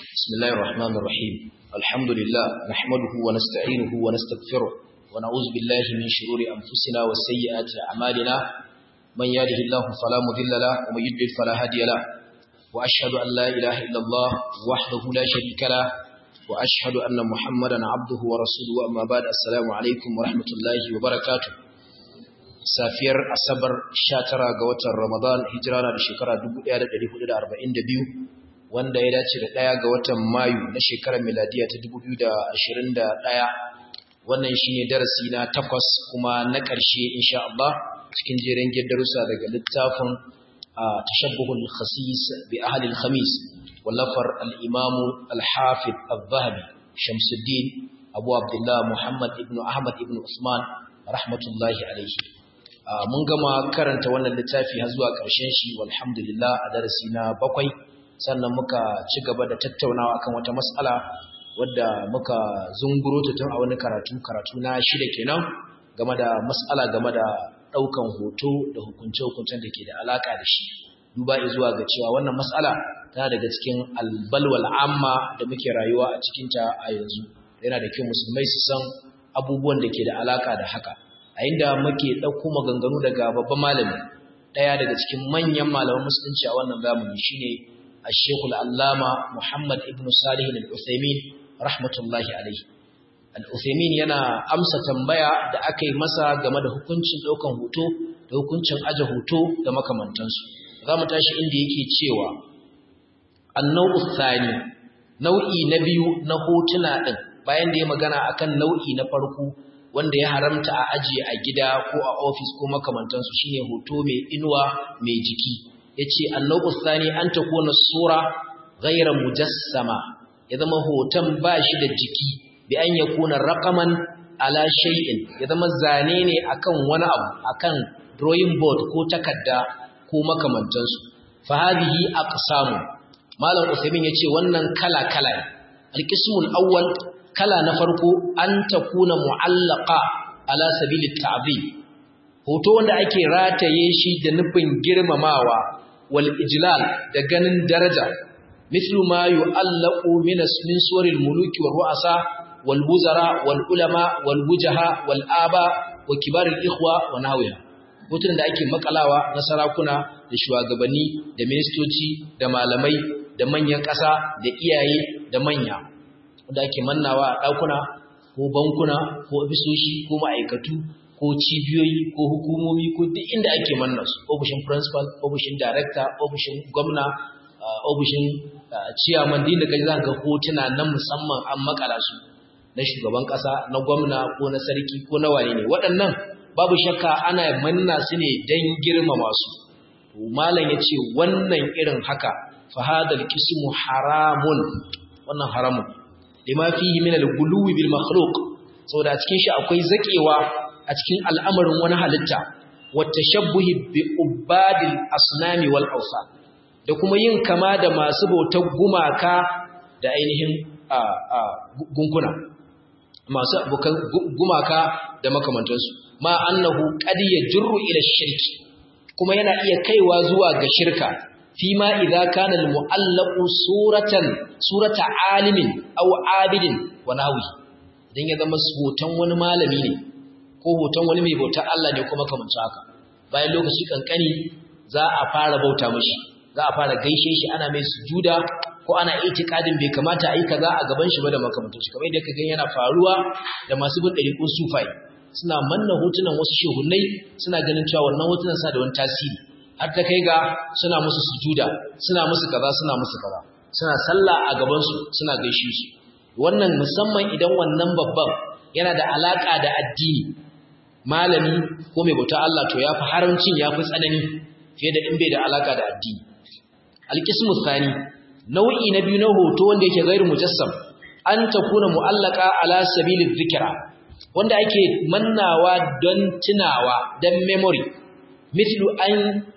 بسم الله الرحمن الرحيم الحمد لله نحمده ونستعينه ونستغفره ونعوذ بالله من شرور أنفسنا وسيئات أعمالنا من يهده الله فلا مضل له ومن يضلل فلا هادي له وأشهد أن لا إله إلا الله وحده لا شريك له وأشهد أن محمدا عبده ورسوله أما بعد السلام عليكم ورحمة الله وبركاته safiyar asabar 19 ga watan ramadan hijira na da shekara 1442 wanda ya dace da ɗaya ga watan mayu na shekarar miladiya ta 2021 wannan shine darasi na takwas kuma na ƙarshe insha Allah cikin jerin darussa daga littafin tashabbuhul khasis bi ahli al-khamis wallafar al-imam al-hafiz al-zahabi shamsuddin abu abdullah muhammad ibn ahmad ibn usman rahmatullahi alaihi mun gama karanta wannan littafi har zuwa ƙarshen shi walhamdulillah a darasi na bakwai sannan muka ci gaba da tattaunawa akan wata mas'ala wadda muka zunguro ta tun a wani karatu karatu na shida kenan game da mas'ala game da ɗaukan hoto da hukunce-hukuncen da ke da alaka da shi duba zuwa ga cewa wannan mas'ala tana daga cikin albalwal amma da muke rayuwa a cikinta a yanzu yana da kyau musulmai su san abubuwan da ke da alaka da haka a inda muke ɗauko maganganu daga babban malami ɗaya daga cikin manyan malaman musulunci a wannan zamani shine الشيخ العلامة محمد ابن صالح العثيمين رحمة الله عليه العثيمين yana amsa tambaya da aka yi masa game da hukuncin ɗaukan hoto da hukuncin aje hoto da makamantansu za mu tashi inda yake cewa annau thani nau'i na biyu na hotuna ɗin bayan da ya magana akan nau'i na farko wanda ya haramta a ajiye a gida ko a ofis ko makamantansu shine hoto mai inuwa mai jiki yace annabu thani an takuna sura ghayra mujassama ya zama hoton bashi da jiki bi an yakuna raqaman ala shay'in ya zama zane ne akan wani abu akan drawing board ko takarda ko makamantansu fa hadhihi aqsamu malam usaimin yace wannan kala kala alqismul awwal kala na farko an takuna mu'allaqa ala sabilit ta'zim hoto wanda ake rataye shi da nufin girmamawa wal ijlal da ganin daraja mithlu ma yu'allaqu min min suwaril muluki war ru'asa wal wuzara wal ulama wal wujaha wal aba wa kibaril ikhwa wa nahwiha hotun da ake makalawa na sarakuna da shugabanni da ministoci da malamai da manyan ƙasa da iyaye da manya da ake mannawa a ɗakuna ko bankuna ko ofisoshi ko ma'aikatu ko cibiyoyi ko hukumomi ko duk inda ake manna su ofishin principal ofishin director ofishin gwamna ofishin chairman din da kai za ga hotuna na musamman an makala su na shugaban kasa na gwamna ko na sarki ko na wane ne waɗannan babu shakka ana manna su ne don girmama su malam ya ce wannan irin haka fahadal kismu haramun wannan haramun lima fihi min al-guluwi bil makhluq saboda cikin shi akwai zakewa a cikin al'amarin wani halitta wata shabbuhi bi ubadil asnami wal ausa da kuma yin kama da masu bautar gumaka da ainihin gunkuna masu abokan gumaka da makamantansu ma annahu qad yajru ila shirki kuma yana iya kaiwa zuwa ga shirka fima idza kana al mu'allaqu suratan surata alimin aw abidin wa nahwi dan ya zama hoton wani malami ne ko hoton wani mai bautar Allah ne kuma kamar haka bayan lokaci kankani za a fara bauta mashi za a fara gaishe shi ana mai sujuda ko ana itikadin bai kamata a yi kaza a gaban shi ba da makamantar shi kamar yadda ka yana faruwa da masu bin ɗariƙun sufai suna manna hotunan wasu shehunai suna ganin cewa wannan hotunan sa da wani tasiri har ta kai ga suna musu sujuda suna musu kaza suna musu kaza suna sallah a gaban su suna gaishe su wannan musamman idan wannan babban yana da alaka da addini malami ko mai bauta Allah to yafi haramcin yafi tsanani fiye da in bai da alaka da addini alqismu thani nau'i na biyu na hoto wanda yake gairu mujassam an takuna mu'allaka ala sabilin dhikra wanda ake mannawa don tunawa don memory mithlu an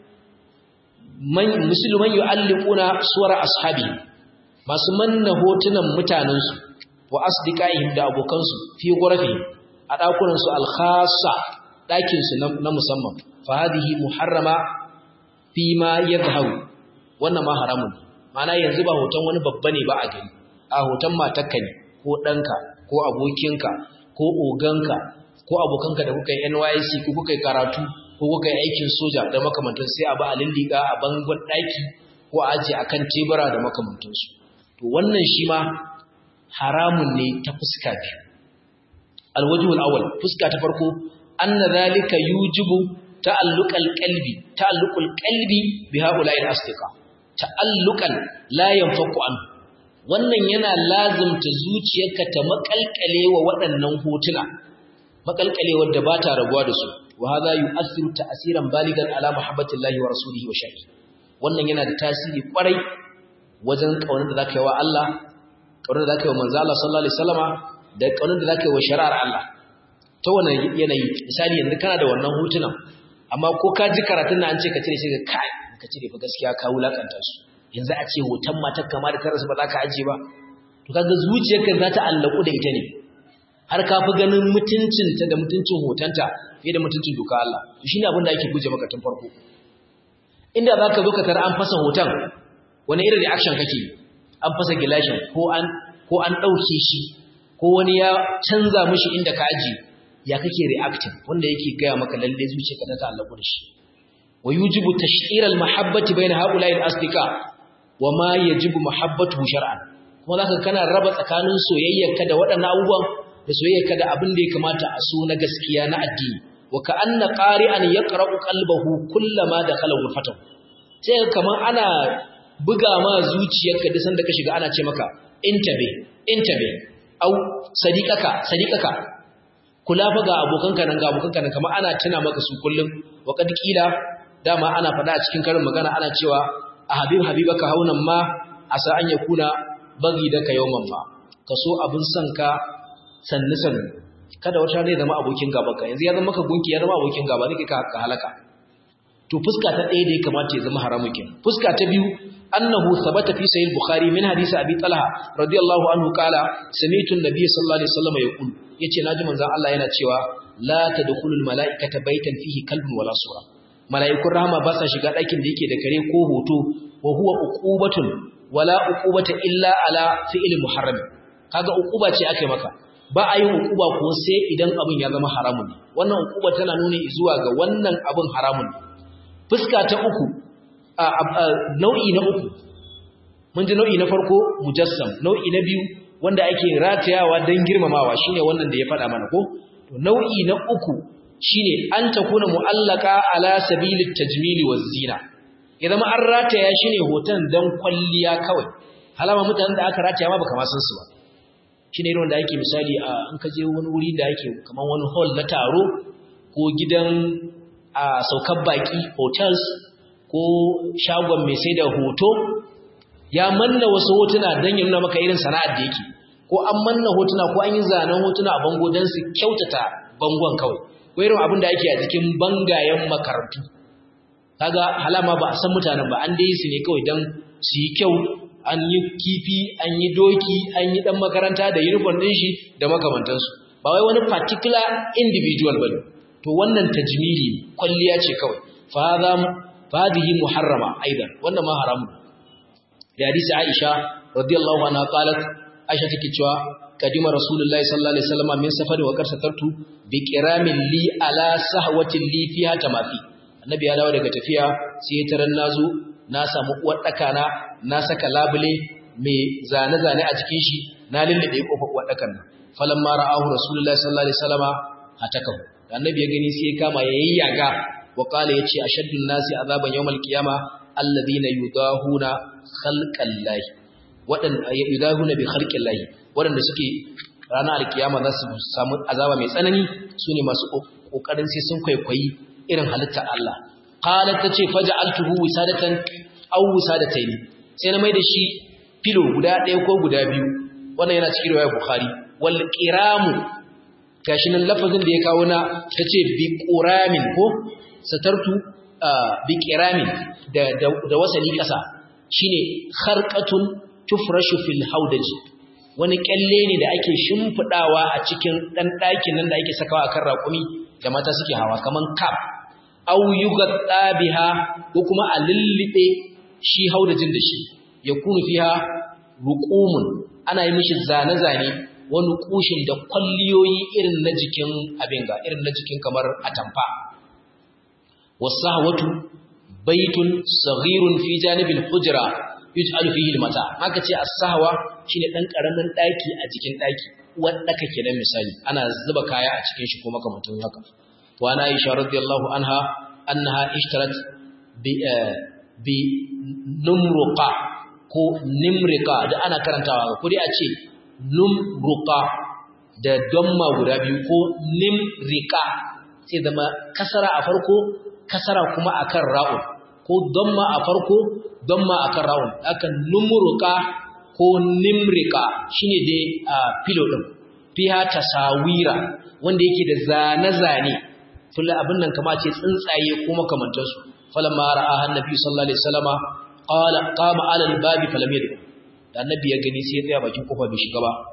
man musliman yu'alliquna suwar ashabi masu manna hotunan mutanensu wa asdiqaihim da abokansu fi ghurafi a ɗakunansu alkhasa ɗakinsu na musamman fa hadhihi muharrama fi ma yadhharu wannan ma haramun ma'ana yanzu ba hoton wani babba ne ba a gani a hoton matarka ne ko ɗanka ko abokinka ko oganka ko abokanka da kuka yi NYC ko kuka yi karatu ko kuka yi aikin soja da makamantan sai a ba a lilliga a bangon ɗaki ko a ajiye a kan tebura da makamantansu to wannan shi ma haramun ne ta fuska biyu alwajihul awwal fuska ta farko anna zalika yujibu ta'alluqal qalbi ta'alluqul qalbi bi ha'ula'i al-asdiqa ta'alluqan la yanfaku an wannan yana lazimta zuciyarka ta makalkale wa waɗannan hotuna makalkale wanda ba ta rabuwa da su wa hadha yu'athiru ta'siran baligan ala mahabbatillahi wa rasulihi wa shay'i wannan yana da tasiri kwarai wajen kaunar da zaka yi wa Allah kaunar da zaka yi wa manzo Allah sallallahu alaihi wasallama da kaunar da zaka yi wa shari'ar Allah ta wannan yanayi misali yanzu kana da wannan hotunan amma ko ka ji karatun na an ce ka cire shi ga kai ka cire fa gaskiya ka wulakanta su yanzu a ce hoton matar kama da tarasu ba za ka aje ba to kaga zuciyarka za ta allaku da ita ne har ka fi ganin mutuncinta da mutuncin hotonta fiye da mutuncin doka Allah to shine abin da ake guje maka tun farko inda za ka zo ka tara an fasa hoton wani irin reaction kake an fasa gilashin ko an ko an ɗauke shi ko wani ya canza mishi inda ka ajiye ya kake reacting wanda yake gaya maka lalle zuciyarka ta ta'allaku da shi wa yujibu tash'ir al-mahabbati bayna ha'ula'i al-asdiqa wa ma yajibu mahabbatuhu shar'an kuma zaka kana raba tsakanin soyayyarka da waɗannan abubuwan da soyayyarka da abin da ya kamata a so na gaskiya na addini wa ka'anna qari'an yaqra'u qalbahu kullama dakhala ghurfatahu sai kaman ana buga ma zuciyarka duk sanda ka shiga ana ce maka intabe intabe au sadiqaka sadiqaka kula fa ga abokanka nan ga abokanka nan kamar ana tuna maka su kullum wa kad kila dama ana faɗa a cikin karin magana ana cewa a habib habibaka haunan ma asa an yakuna bagi da ka yawman ma ka so abin son ka sannu sannu kada wata ne zama abokin gabanka yanzu ya zama maka gunki ya zama abokin gaba ne ka ka halaka to fuska ta ɗaya da ya kamata ya zama haramun kin fuska ta biyu annahu thabata fi sahih bukhari min hadisi abi talha radiyallahu anhu qala sami'tu an-nabiy sallallahu alaihi wasallam yaqul yace naji manzon Allah yana cewa la tadkhulul mala'ikata baitan fihi kalbun wala sura mala'ikun rahama ba sa shiga ɗakin da yake da kare ko hoto wa huwa uqubatun wala uqubata illa ala fi'il muharram kaga uquba ce akai maka ba a yin uquba ko sai idan abin ya zama haramun ne wannan uquba tana nuni zuwa ga wannan abin haramun ne fuska ta uku nau'i na uku mun ji nau'i na farko mujassam nau'i na biyu wanda ake ratayawa don girmamawa shine wannan da ya faɗa mana ko to nau'i na uku shine an takuna mu'allaka ala sabilit tajmili waz zina idan ma an rataya shine hoton dan kwalliya kawai halama mutanen da aka rataya ma baka ma san su ba shine irin wanda ake misali a an ka je wani wuri da ake kaman wani hall na taro ko gidan a saukar baki hotels ko shagon mai sai da hoto ya manna wasu hotuna don ya nuna maka irin sana'ar da yake ko an manna hotuna ko an yi zanen hotuna a bango don su kyautata bangon kawai ko irin abin da ake a cikin bangayen makarantu kaga halama ba a san mutanen ba an dai su ne kawai don su yi kyau an yi kifi an yi doki an yi dan makaranta da uniform din shi da makamantansu ba wai wani particular individual bane to wannan tajmili kwalliya ce kawai fa fadihi muharrama aidan wannan ma haramun da hadisi Aisha radiyallahu anha qalat Aisha take cewa kadima rasulullahi sallallahu alaihi wasallam min safari wa karsatartu bi qiramin li ala sahwatin li fiha tamafi annabi ya dawo daga tafiya sai ya taran nazo na samu uwar daka na na saka labule mai zane zane a cikin shi na lullube kofar uwar dakan nan falamma ra'ahu rasulullahi sallallahu alaihi wasallama hatakahu annabi ya gani sai ya kama yayyaga wa qala yace ashaddun nasi azaban yawmal qiyama alladhina yudahuna khalqallahi wadan yudahuna bi khalqillahi wadanda suke ranar alkiyama za su samu azaba mai tsanani sune masu kokarin sai sun kwaikwayi irin halittar Allah qalat tace faj'altuhu wisadatan aw wisadatayn sai na mai da shi filo guda ɗaya ko guda biyu wannan yana cikin riwayar bukhari wal qiramu gashi nan lafazin da ya kawo na tace bi quramin ko satartu bi qiramin da da wasali kasa shine kharqatun tufrashu fil hawdaj wani kyalle ne da ake shimfidawa a cikin dan ɗakin nan da ake sakawa akan raƙumi da mata suke hawa kaman kaf aw yugatta biha ko kuma a lillibe shi haudajin da shi yakunu fiha ruqumun ana yi mishi zane-zane wani kushin da kwalliyoyi irin na jikin abin ga irin na jikin kamar atamfa wasahwatu baitun saghirun fi janibil hujra yuj'alu fihi al-mata haka ce as-sahwa shine dan karamin daki a cikin daki wanda kake nan misali ana zuba kaya a cikin shi ko makamantan haka wa ana aisha radiyallahu anha annaha ishtarat bi bi numruqa ko nimrika da ana karantawa ko dai a ce numruqa da damma guda biyu ko nimrika sai zama kasara a farko kasara kuma akan ra'un ko damma a farko damma akan ra'un akan numruqa ko nimrika shine dai a filo din fiha tasawira wanda yake da zane-zane fulla abin nan kama ce tsuntsaye ko makamantansu falamma ra'aha annabi sallallahu alaihi wasallama qala qama ala albabi falam yadkhul da annabi ya gani sai ya tsaya bakin kofa bai shiga ba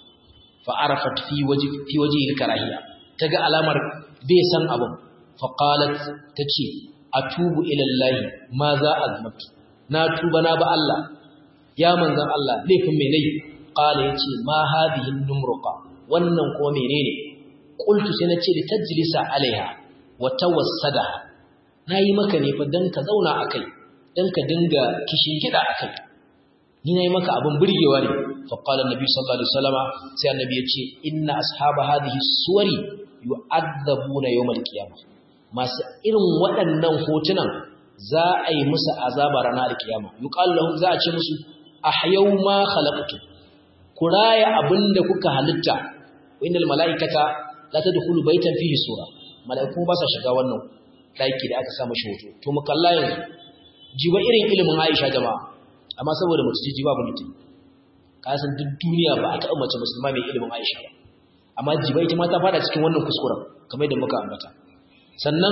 fa arafat fi wajhi fi wajhi alkarahiya taga alamar bai san abin fa qalat tace atubu ila allahi ma za azmatu na tuba na ba Allah ya manzan Allah laifin me nayi qala yace ma hadhihi numruqa wannan ko menene qultu sai nace da tajlisa alaiha wa tawassada nayi maka ne fa dan ka zauna akai dan ka dinga kishin gida akai ni nayi maka abin burgewa ne fa qala annabi sallallahu alaihi wasallama sai annabi yace inna ashaba hadhihi suwari yu'adzabuna yawmal qiyamah masu irin waɗannan hotunan za a yi musu azaba ranar kiyama yuqalu lahum za a ce musu ahyau ma khalaqtu kuraya abinda kuka halitta innal malaikata la tadkhulu baytan fihi sura malaiku ba sa shiga wannan daki da aka sa mashi hoto to mu kalla yanzu jiba irin ilimin Aisha jama'a amma saboda mace ce jiba bulletin ka san duk duniya ba a taɓa mace musulma mai ilimin Aisha ba amma jiba ita ma ta fada cikin wannan kuskuren kamar yadda muka ambata sannan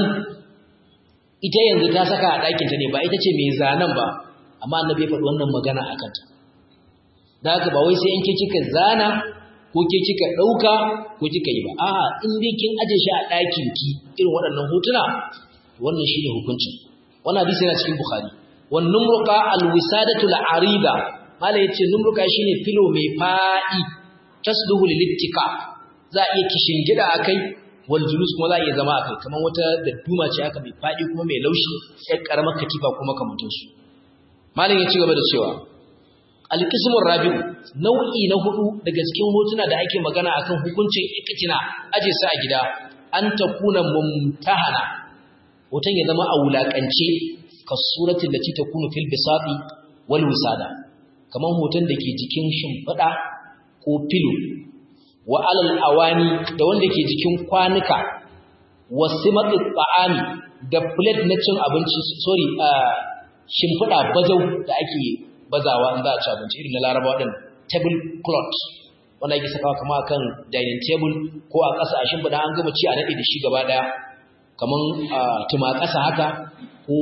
ita yanzu ta saka a ɗakin ta ne ba ita ce mai zanen ba amma annabi ya faɗi wannan magana a kanta da haka ba wai sai in ke kika zana ko ke kika ɗauka ko kika yi ba a'a in dai kin aje shi a ɗakin ki irin waɗannan hotuna wannan shine hukuncin wannan hadisi yana cikin bukhari wan numruqa alwisadatu al'arida mala yace numruqa shine filo mai fa'i tasluhu lilittika za a iya kishin gida akai wal julus kuma za a iya zama akai kamar wata dadduma ce aka mai faɗi kuma mai laushi sai karamar katifa kuma kamantansu Malam ya ci gaba da cewa alqismur rabi'u nau'i na hudu daga cikin hotuna da ake magana akan hukuncin ikitina aje su a gida an takuna mumtahana hoton ya zama a wulakance ka suratin da takunu fil bisati wal wisada kaman hoton da ke jikin shimfida ko filo wa alal awani da wanda ke jikin kwanuka wasimatu ta'ami da plate na cin abinci sorry shimfiɗa bazau da ake bazawa in za a ci abinci irin na laraba waɗanda table cloth wanda ake sakawa kama akan dining table ko a ƙasa a shimfiɗa an gama ci a naɗe da shi gaba ɗaya kaman tuma ƙasa haka ko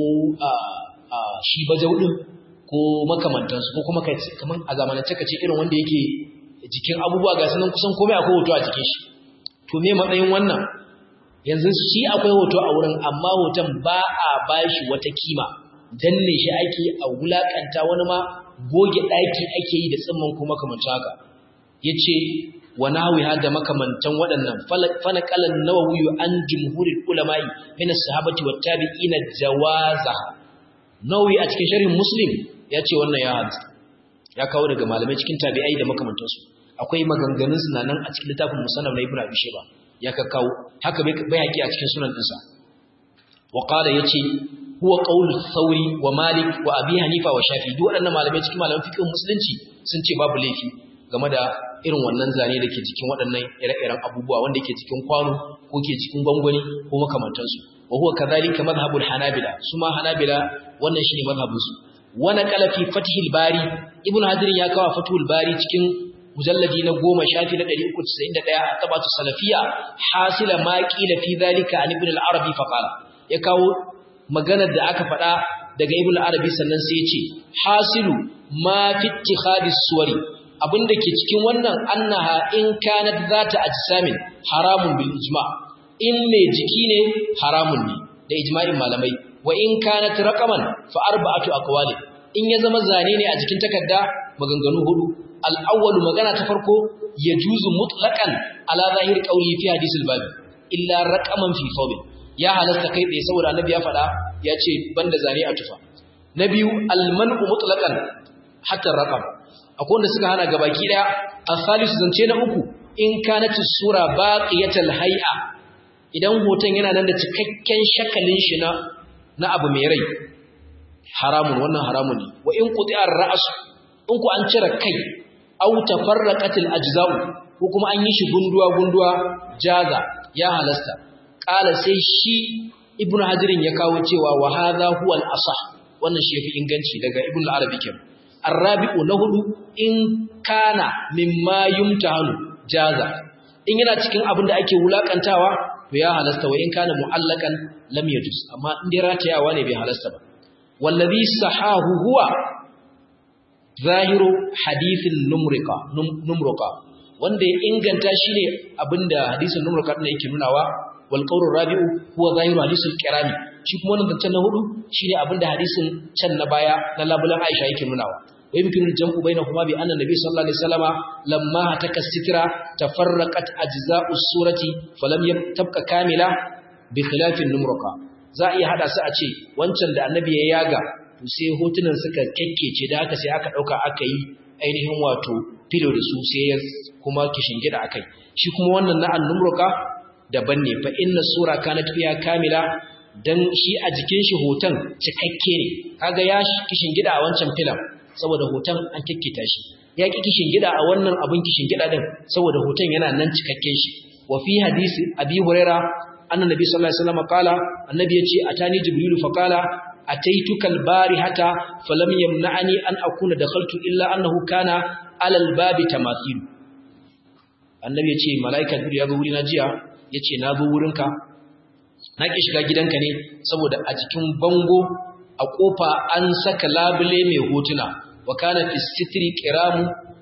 shi bazau ɗin ko makamantansu ko kuma kaman a zamanance ka ce irin wanda yake jikin abubuwa ga sunan kusan komai akwai hoto a jikin shi to me matsayin wannan yanzu shi akwai hoto a wurin amma hoton ba a bashi wata kima danne shi ake a wulakanta wani ma goge ɗaki ake yi da tsimman ko makamancin haka yace wa nahwi hada makamantan waɗannan fana qalan nawawi an jumhurul ulama'i min as-sahabati wat tabi'ina jawaza nawawi a cikin sharhin muslim yace wannan ya hadisi ya kawo daga malamai cikin tabi'ai da makamantansu akwai maganganun su nan a cikin littafin musannaf na ibnu abi shayba ya ka kawo haka bai haƙi a cikin sunan dinsa wa qala yace huwa qawlu thawri wa malik wa abi hanifa wa shafi duk waɗannan malamai cikin malaman fiqh musulunci sun ce babu laifi game da irin wannan zane da ke cikin waɗannan ire-iren abubuwa wanda ke cikin kwano ko ke cikin gwangwani ko makamantansu wa huwa kadhalika madhhabul hanabila su ma hanabila wannan shine madhhabinsu wa naqala fi fathil bari ibnu hadir ya kawo fathul bari cikin mujalladi na goma shafi na 391 a tabatu salafiya hasila ma qila fi dhalika an ibn al-arabi fa qala ya kawo maganar da aka faɗa daga ibn al-arabi sannan sai ya ce hasilu ma fi ittikhadi suwari abinda ke cikin wannan annaha in kanat zata ajsamin haramun bil ijma in me jiki ne haramun ne da ijma'in malamai wa in kanat raqaman fa arba'atu aqwali in ya zama zane ne a jikin takarda maganganu hudu al-awwal magana ta farko yajuzu mutlaqan ala zahir qawli fi hadith al-bab illa raqaman fi thawbin ya halasta kai tsaye saboda annabi ya faɗa ya ce banda zane a tufa na biyu al-man'u mutlaqan hatta raqam akwai wanda suka hana gabaki daya al-thalisu zance na uku in kanat sura baqiyatal hay'a idan hoton yana nan da cikakken shakalin shi na na abu mai rai haramun wannan haramun ne wa in quti'ar ra's in ku an cire kai aw tafarraqatil ajza'u ko kuma an yi shi gunduwa gunduwa jaza ya halasta qala sai shi ibnu hajirin ya kawo cewa wa hadha huwa al-asah wannan shi yafi inganci daga ibnu al-arabi kenan arabi'u na hudu in kana mimma yumtahanu jaza in yana cikin abin da ake wulakantawa to ya halasta wa in kana mu'allakan lam yajuz amma in dai ratayawa ne bai halasta ba wallazi sahahu huwa zahiru hadithin numrika numruka wanda ya inganta shine abinda hadisin numruka din yake nunawa wal qawlu rabi'u huwa zahiru hadisul kirami shi kuma wannan zancen na hudu shine abinda hadisin can na baya na labulan Aisha yake nunawa ويمكن الجمع بينهما بأن النبي صلى الله عليه وسلم لما هتك السترة تفرقت أجزاء السورة فلم تبقى كاملة بخلاف النمرقة za a iya hada su a ce wancan da annabi ya yaga to sai hotunan suka kekkece da haka sai aka dauka aka yi ainihin wato filo da su sai ya kuma kishingida akai shi kuma wannan na annumruka daban ne fa inna sura kanat fiha kamila dan shi a jikin shi hoton cikakke ne kaga ya kishingida a wancan filan saboda hoton an kikkita shi ya ki kishin gida a wannan abin kishin gida din saboda hoton yana nan cikakken shi wa fi hadisi abi huraira anna nabi sallallahu alaihi wasallam qala annabi yace atani jibrilu fa qala ataituka albarihata falam yamna'ani an akuna dakhaltu illa annahu kana ala albabi tamathil annabi yace malaika jibril ya zo wurina jiya yace na zo wurinka na ki shiga gidanka ne saboda a cikin bango a kofa an saka labule mai hotuna wa kana fi sitri qiramu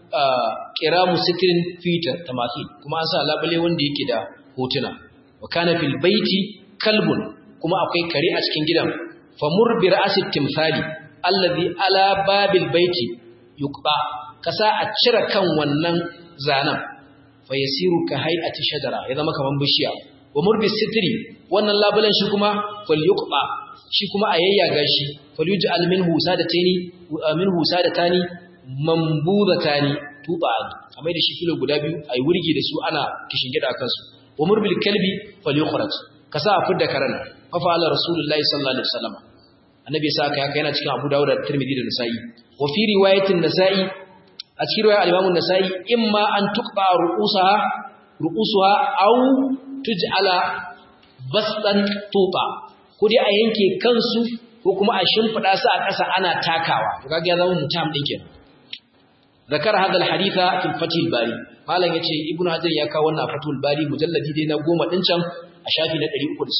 qiramu sitrin fi tamathil kuma an sa labule wanda yake da hotuna wa kana fil baiti kalbun kuma akwai kare a cikin gidan famur bi ra'sit timsali allazi ala babil baiti yuqba kasa a cire kan wannan zanan fa yasiru ka hay'ati shajara ya zama kaman bishiya wa murbi sitri wannan labulen shi kuma fal yuqba shi kuma a yayyaga shi faluji alminhu sadatani minhu sadatani mambudatani tuba a mai da shi kilo guda biyu ayi wurgi da su ana kishin gida akan su wa murbil kalbi falyukhraj kasa a fidda karana fa fa'ala rasulullahi sallallahu alaihi wasallam annabi ya saka haka yana cikin Abu Dawud da Tirmidhi da Nasa'i wa fi riwayatin Nasa'i a cikin riwayar al-Imam Nasa'i imma an tuqta ru'usaha ru'usuha aw tuj'ala bastan tuba ko dai a yanke kansu ko kuma a shimfida su a ƙasa ana takawa to kaga ya zama mutam din kenan zakar hada alhaditha fi fathul bari malam yace ibnu hajar ya kawo wannan fathul bari mujalladi dai na goma din can a shafi na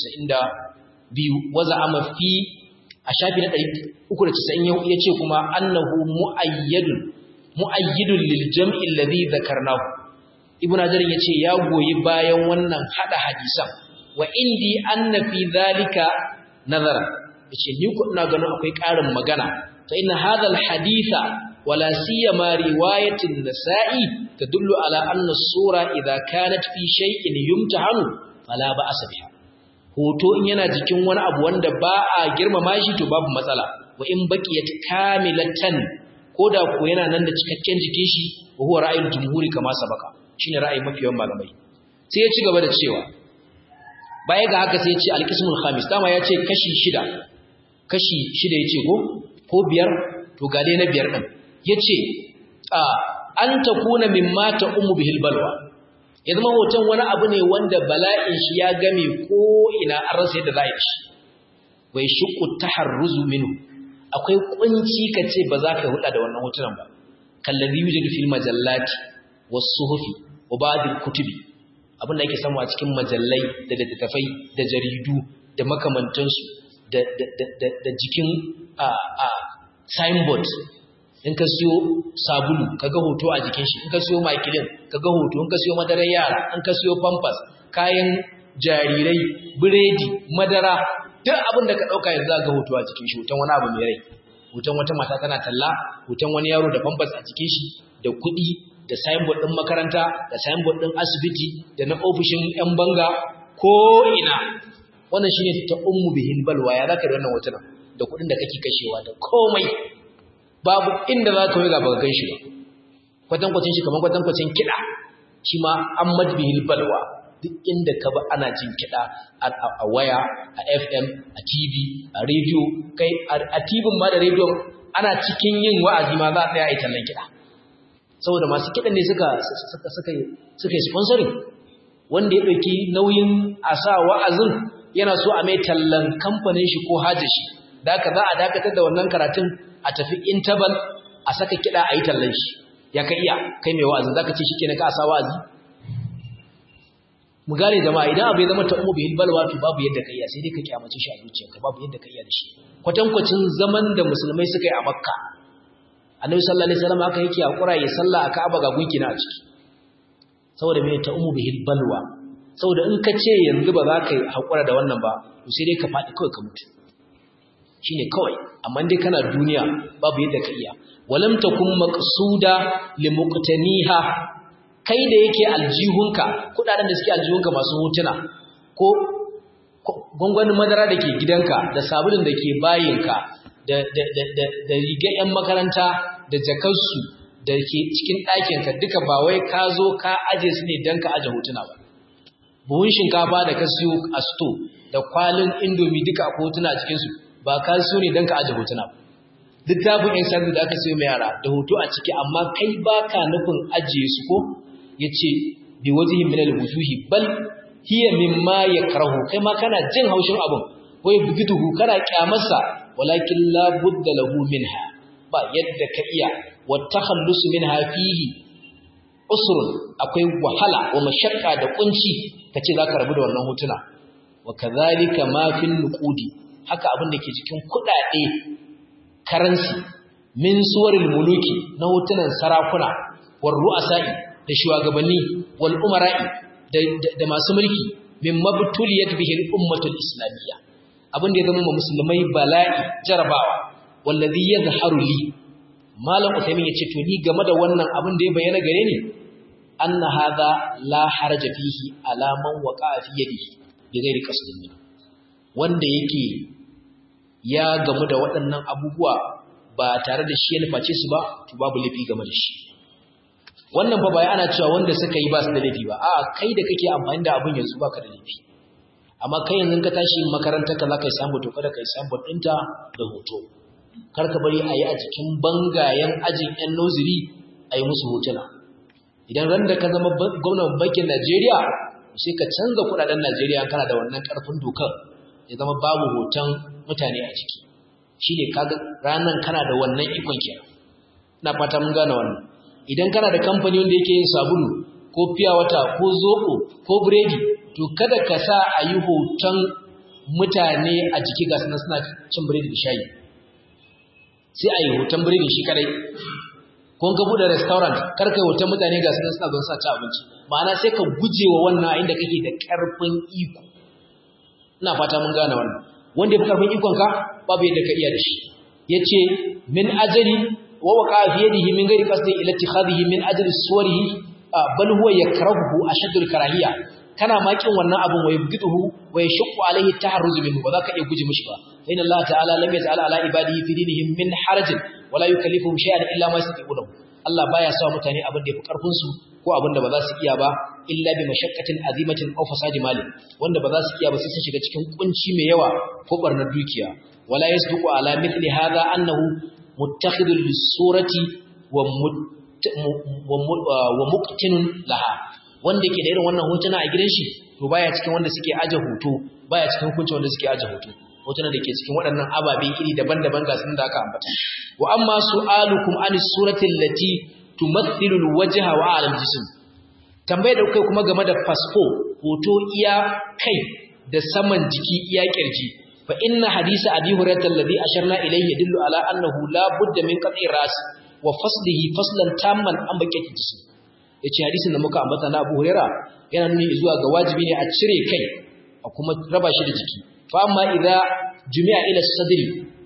392 waza ama fi a shafi na 390 yace kuma annahu muayyadun muayyidun lil jam'i alladhi zakarnahu ibnu hajar yace ya goyi bayan wannan hada hadisan wa indi anna fi dhalika nazara yace ni ko ina ganin akwai ƙarin magana fa inna hadha alhaditha wala siyama riwayatin nasa'i tadullu ala anna sura idha kanat fi shay'in yumtahanu fala ba'sa biha hoto in yana jikin wani abu wanda ba a girmama shi to babu matsala wa in baqiyat kamilatan koda ko yana nan da cikakken jikin shi wa huwa ra'ayul jumhuri kama sabaka shine ra'ayin mafiyan malamai sai ya ci gaba da cewa baya ga haka sai ya ce alqismul khamis dama ya ce kashi shida kashi shida ya ce ko ko biyar to ga dai na biyar din yace a an takuna mimma ta ummu bihil balwa ya zama hoton wani abu ne wanda bala'in shi ya game ko ina an rasa yadda za a yi shi wai shuku taharruzu minhu akwai kunci kace ba za ka hulɗa da wannan hotunan ba kallazi yujidu fil majallati was suhufi wa ba'd al kutubi abin da yake samu a cikin majallai da littattafai da jaridu da makamantansu da da da jikin a a signboard in ka siyo sabulu kaga hoto a jikin shi in ka siyo makilin kaga hoto in ka siyo madarar yara in ka siyo pampers kayan jarirai biredi madara duk abin da ka dauka yanzu ga hoto a jikin shi hoton wani abu mai rai hoton wata mata tana talla hoton wani yaro da bambas a cikin shi da kuɗi da signboard ɗin makaranta da signboard ɗin asibiti da na ofishin 'yan banga ko ina wannan shine ta ummu bihin balwa ya zaka da wannan hotunan da kuɗin da kake kashewa da komai babu inda za ka yi ga baka gan shi ba kwatankwacin shi kamar kwatankwacin kiɗa shi ma an madbihil balwa duk inda ka ba ana jin kiɗa a waya a fm a tv a rediyo kai a tv ma da rediyo ana cikin yin wa'azi ma za a tsaya a yi tallan kiɗa saboda masu kiɗan ne suka suka yi sponsoring wanda ya ɗauki nauyin a sa wa'azin yana so a mai tallan kamfanin shi ko hajji shi da ka za a dakatar da wannan karatun a tafi interval a saka kiɗa a yi tallan shi ya ka iya kai mai wa'azin za ka ce shi ke na ka sa wa'azi mu gane jama'a idan abu ya zama ta umu bihil balwa to babu yadda ka iya sai dai ka kyamace shi a zuciyarka babu yadda ka iya da shi kwatankwacin zaman da musulmai suka yi a makka annabi sallallahu alaihi wasallam haka yake hakura ya salla a ka'aba ga gunki na a ciki saboda me ta umu bihil balwa saboda in ka ce yanzu ba za ka hakura da wannan ba to sai dai ka faɗi kawai ka mutu shine kawai amma dai kana duniya babu yadda ka iya walam takun maqsuda limuqtaniha kai da yake aljihunka kudaden da suke aljihunka masu hotuna ko gwangwanin madara da ke gidanka da sabulun da ke bayinka da da riga 'yan makaranta da jakarsu da ke cikin ɗakinka duka ba wai ka zo ka aje su ne don ka aje hotuna ba buhun shinkafa da ka siyo a sto da kwalin indomi duka a hotuna a cikinsu ba ka siyo ne don ka aje hotuna ba littafin yan sanda da aka siyo mai yara da hoto a ciki amma kai ba ka nufin ajiye su ko ya ce bi wajihin minal wujuhi bal hiya mimma yakrahu kai ma kana jin haushin abin wai bugiduhu kana kyamarsa walakin la budda lahu minha ba yadda ka iya wa takhallus minha fihi usrun akwai wahala wa mashakka da kunci kace zaka rabu da wannan hotuna wa kadhalika ma fil nuqudi haka abin da ke cikin kudade karansi min suwaril muluki na hotunan sarakuna war ru'asa'i da shugabanni wal umara'i da masu mulki min mabtuliyat bihi al-ummatul islamiyya abin da ya zama musulmai bala'i jarabawa wallazi yadhharu li malam usaimin yace to ni game da wannan abin da ya bayyana gare ni anna hadha la haraja fihi ala man waqa'a fi yadihi bi ghairi qasdin min wanda yake ya gamu da waɗannan abubuwa ba tare da shi ya nuface su ba to babu laifi game da shi wannan fa bai ana cewa wanda suka yi ba su da laifi ba a'a kai da kake amfani da abin yanzu baka da laifi amma kai yanzu ka tashi makarantar ka zaka yi samu to kada kai samu dinta da hoto kar ka bari a yi a cikin bangayen ajin yan noziri a yi musu hotuna idan ran da ka zama gwamnan bankin Najeriya sai ka canza kudaden Najeriya kana da wannan karfin dokar ya zama babu hoton mutane a ciki shine kaga ranan kana da wannan ikon kenan ina fata mun gane wannan idan kana da kamfani wanda yake yin sabulu ko fiya wata ko zoko ko biredi to kada ka sa a yi hoton mutane a jiki ga suna suna cin biredi da shayi sai a yi hoton biredi shi kadai ko ka bude restaurant kar kai hoton mutane ga suna suna don sa ci abinci ma'ana sai ka guje wa wannan inda kake da karfin iko ina fata mun gane wannan wanda ya fi karfin ikon ka babu yadda ka iya da shi yace min ajali ووقع في يده من غير قصد الى اتخاذه من اجل صوره بل هو يكرهه اشد الكراهيه kana makin wannan abun wai biduhu wai shaqqa alaihi taharruz minhu ba za ka iya guje mishi ba fa inna Allah ta'ala lam yaj'al ala ibadihi fi dinihim min harajin wala yukallifuhum shay'an illa ma yastati'un Allah baya sa mutane abin da yafi karfin su ko abin da ba za su iya ba illa bi mashaqqatin azimatin aw fasadi mali wanda ba za su iya ba sai sun shiga cikin kunci mai yawa ko barnar dukiya wala yasduqu ala mithli hadha annahu muttakhidul lisurati wa wa muqtinun laha wanda ke da irin wannan hotuna a gidan shi to baya cikin wanda suke aje hoto baya cikin hukuncin wanda suke aje hoto hotuna da ke cikin waɗannan ababe iri daban-daban ga sun da aka ambata wa amma su'alukum an surati allati tumathilu alwajha wa ala aljism tambayar da kai kuma game da fasfo hoto iya kai da saman jiki iya kirji fa inna hadisa abi hurairah alladhi asharna ilayhi yadullu ala annahu la budda min qat'i ras wa faslihi faslan tamman an bakati jism yace hadisin da muka ambata na Abu Hurairah yana nuni zuwa ga wajibi ne a cire kai a kuma raba shi da jiki fa amma idza jumi'a ila sadri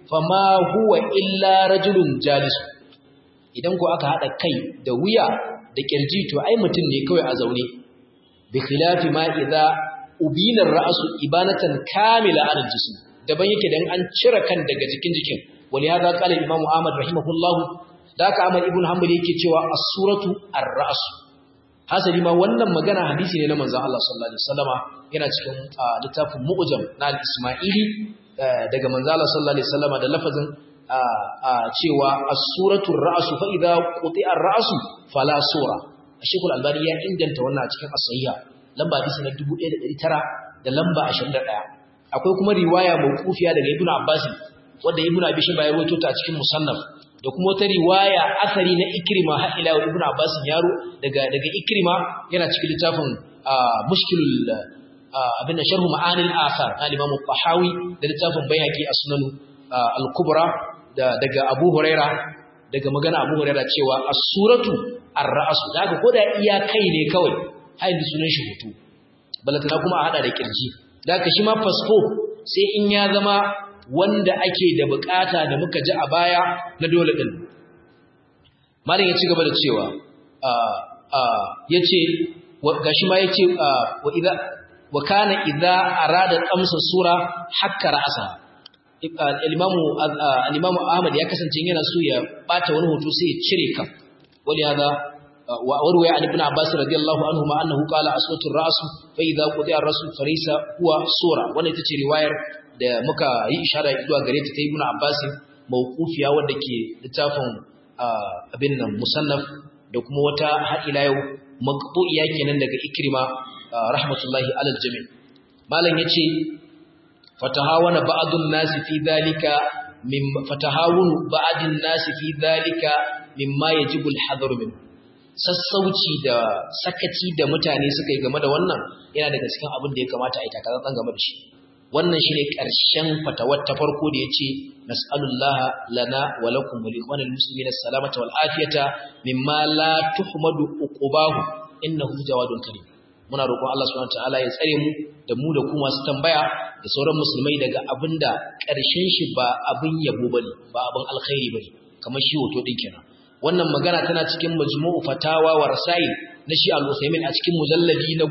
fama huwa illa rajulun jalis idan ko aka hada kai da wuya da kirji to ai mutum ne kawai a zaune bi khilafi ma idza ubina ar-ra'su ibanatan kamila ala al-jism daban yake dan an cire kan daga jikin jikin wali hada qala imam ahmad rahimahullahu da ka ahmad ibn hanbali yake cewa as-suratu ar-ra's hasali ma wannan magana hadisi ne na manzon Allah sallallahu alaihi wasallama yana cikin littafin mu'jam na al-isma'ili daga manzon Allah sallallahu alaihi wasallama da lafazin cewa as-suratu ar-ra's fa idza quti'a ar-ra's fala sura Sheikhul Albani ya inganta wannan a cikin as-sahiha lamba hadisi na 1900 da lamba 21 akwai kuma riwaya mawqufiya daga Ibn Abbas wanda Ibn Abi Shayba ya rawaito ta a cikin Musannaf da kuma wata riwaya asari na Ikrima har ila Ibn Abbas yaro daga daga Ikrima yana cikin littafin Mushkilul abin sharh ma'anil athar na Imam Tahawi da littafin Baihaqi as-Sunan al-Kubra daga Abu Huraira daga magana Abu Huraira cewa as-suratu ar-ra's daga koda iya kai ne kawai har da sunan shi hutu balatana kuma a hada da kirji daga shi ma fasfo sai in ya zama wanda ake da bukata da muka ji a baya na dole din malam ya ci gaba da cewa yace gashi ma yace wa idza wa kana idza arada qamsa sura hakka ra'sa al-imamu al-imamu Ahmad ya kasance yana so ya bata wani hoto sai ya cire kan wali hada wa warwaya an ibn Abbas radiyallahu anhu ma annahu qala aswatu ar-ra's fa idza qudiya ar-ra's farisa huwa sura wannan ita ce riwayar da muka yi ishara zuwa gare ta ta ibn Abbas mawqufiya wanda ke littafin abin nan musannaf da kuma wata har ila yau maqbu'iya kenan daga Ikrima rahmatullahi alal jami' malam yace fatahawana ba'dun nasi fi dhalika min fatahawunu ba'dun nasi fi dhalika mimma yajibu al-hadar min sassauci da sakaci da mutane suka yi game da wannan yana daga cikin abin da ya kamata a yi takatsantsan game da shi wannan shine ƙarshen fatawar ta farko da yace nas'alullaha lana wa lakum wa liqanil muslimina salamata wal afiyata mimma la tuhmadu uqubahu innahu jawadun karim muna roƙon Allah subhanahu wataala ya tsare mu da mu da ku masu tambaya da sauran musulmai daga abinda ƙarshen shi ba abin yabo bane ba abin alkhairi bane kamar shi hoto din kenan wannan magana tana cikin majmu'u fatawa wa rasail na shi al-Uthaymin a cikin mujalladi na 11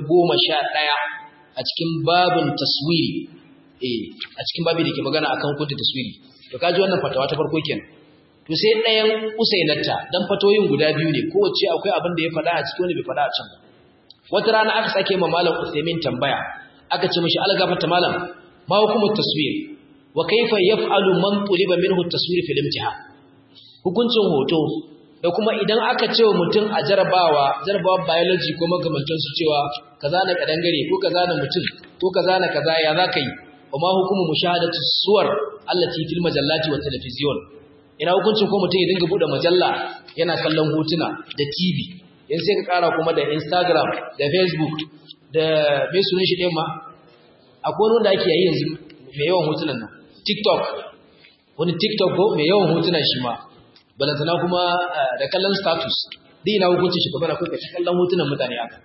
a cikin babin taswiri eh a cikin babi da ke magana akan hukunta taswiri to kaji wannan fatawa ta farko kenan to sai ɗayan usainata dan fatoyin guda biyu ne kowace akwai abin da ya faɗa a cikin wani bai faɗa a can wata rana aka sake ma malam Uthaymin tambaya aka ce mishi algafata malam ma hukumu taswir wa kaifa yaf'alu man tuliba minhu taswir fil imtihan hukuncin hoto da kuma idan aka ce mutum a jarabawa jarabawa biology ko makamantan su cewa kaza na kadangare ko kaza na mutum ko kaza na kaza ya zaka yi kuma hukumu mushahadatu suwar allati fil majallati wa television ina hukuncin ko mutum ya dinga bude majalla yana kallon hotuna da TV yan sai ka kara kuma da Instagram da Facebook da me sunan shi din ma akwai wanda ake yi yanzu mai yawan hotunan nan TikTok wani TikTok ko mai yawan hotunan shi ma balantana kuma da kallon status dai na hukuncin shi kuma na kuka ci kallon hotunan mutane aka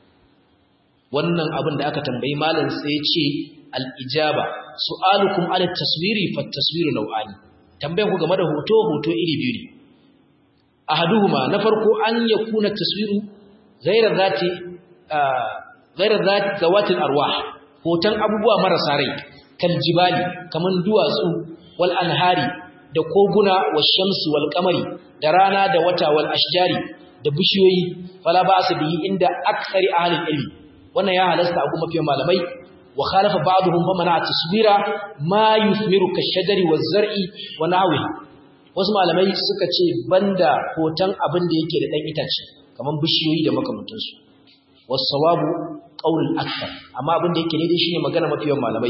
wannan abin da aka tambayi malam sai ya ce al-ijaba su'alukum ala taswiri fa taswiru naw'ani tambayar ku game da hoto hoto iri biyu ne ahaduhuma na farko an yakuna taswiru ghayra zati ghayra zati zawatil arwah hoton abubuwa marasa rai kal jibali kaman duwatsu wal anhari da koguna wa shamsi wal kamari da rana da wata wal ashjari da bishiyoyi fala ba su bihi inda aksari ahlul ilmi wannan ya halasta a kuma fiye malamai wa khalafa ba'dhum fa mana taswira ma yuthmiru kashajari waz zar'i wa nahwi wasu malamai suka ce banda hoton abin da yake da dan itace kaman bishiyoyi da makamantansu was sawabu qaulul akthar amma abin da yake daidai shine magana mafiyan malamai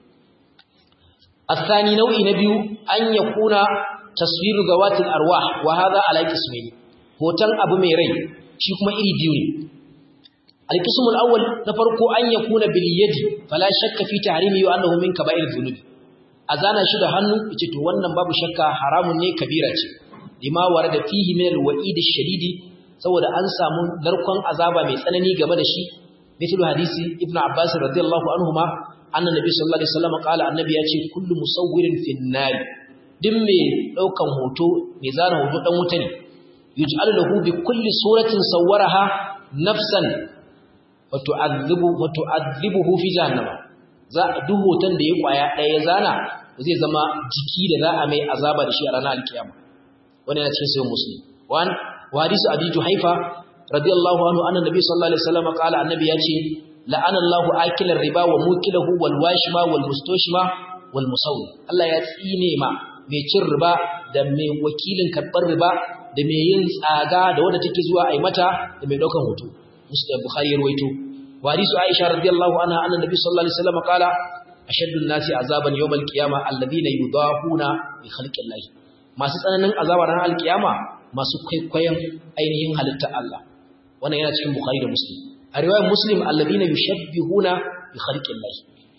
الثاني نوع نبي أن يكون تصوير ذوات الأرواح وهذا على قسمين hoton abu mai rai shi kuma iri biyu ne al-qism al-awwal na farko an yakuna bil yadi fala shakka fi tahrimi wa annahu min kaba'ir dhunub azana shi da hannu yace to wannan babu shakka haramun ne kabira ce lima warada fihi min al-wa'id ash-shadidi saboda an samu narkon azaba mai tsanani game da shi mithlu hadisi ibnu abbas radiyallahu anhuma anna nabi sallallahu alaihi wasallam qala annabi yace kullu musawwirin fin nar duk mai daukan hoto mai zana hoto dan wuta ne yuj'alu lahu bi kulli suratin sawwaraha nafsan wa tu'adhibu wa tu'adhibuhu fi jahannama za a duk hoton da ya kwaya daya zana zai zama jiki da za a mai azaba da shi a ranar alkiyama wannan yana cikin sahih muslim wan wa hadisu abi juhaifa radiyallahu anhu anna nabi sallallahu alaihi wasallam qala annabi yace la'ana Allahu akilar riba wa mukilahu wal washima wal mustoshima wal musawwi Allah ya tsine ma mai cin riba da mai wakilin karbar riba da mai yin tsaga da wanda take zuwa ai mata da mai daukan hoto Muslim Bukhari ya rawaito wa hadisu Aisha radiyallahu anha anna nabi sallallahu alaihi wasallam qala ashaddu an-nasi azaban yawm al-qiyamah alladhina yudahuna bi khalqi masu tsananin azaba ranar al-qiyama masu kwaikwayon ainihin halitta Allah wannan yana cikin Bukhari da Muslim a riwayar Muslim alladhina yushabbihuna bi khalqillah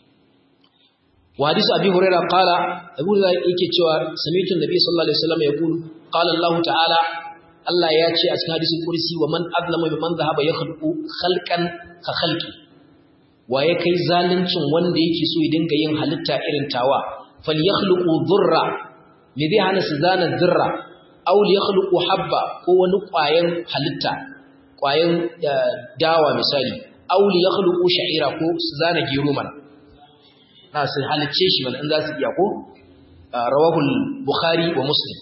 wa hadith Abi Hurairah qala Abu Hurairah yake cewa sami'tu Nabi sallallahu alaihi wasallam yaqul qala Allah ta'ala Allah ya ce a cikin hadisin kursi wa man azlama mimman dhahaba yakhluqu khalqan ka khalqi wa ya kai zaluncin wanda yake so ya dinga yin halitta irin tawa falyakhluqu dhurra me zai hana su zana dhurra aw yakhluqu habba ko wani ƙwayan halitta ƙwayan dawa misali auli ya khuluqu sha'ira ko su zana gero mana na su halicce shi mana in za su iya ko rawahul bukhari wa muslim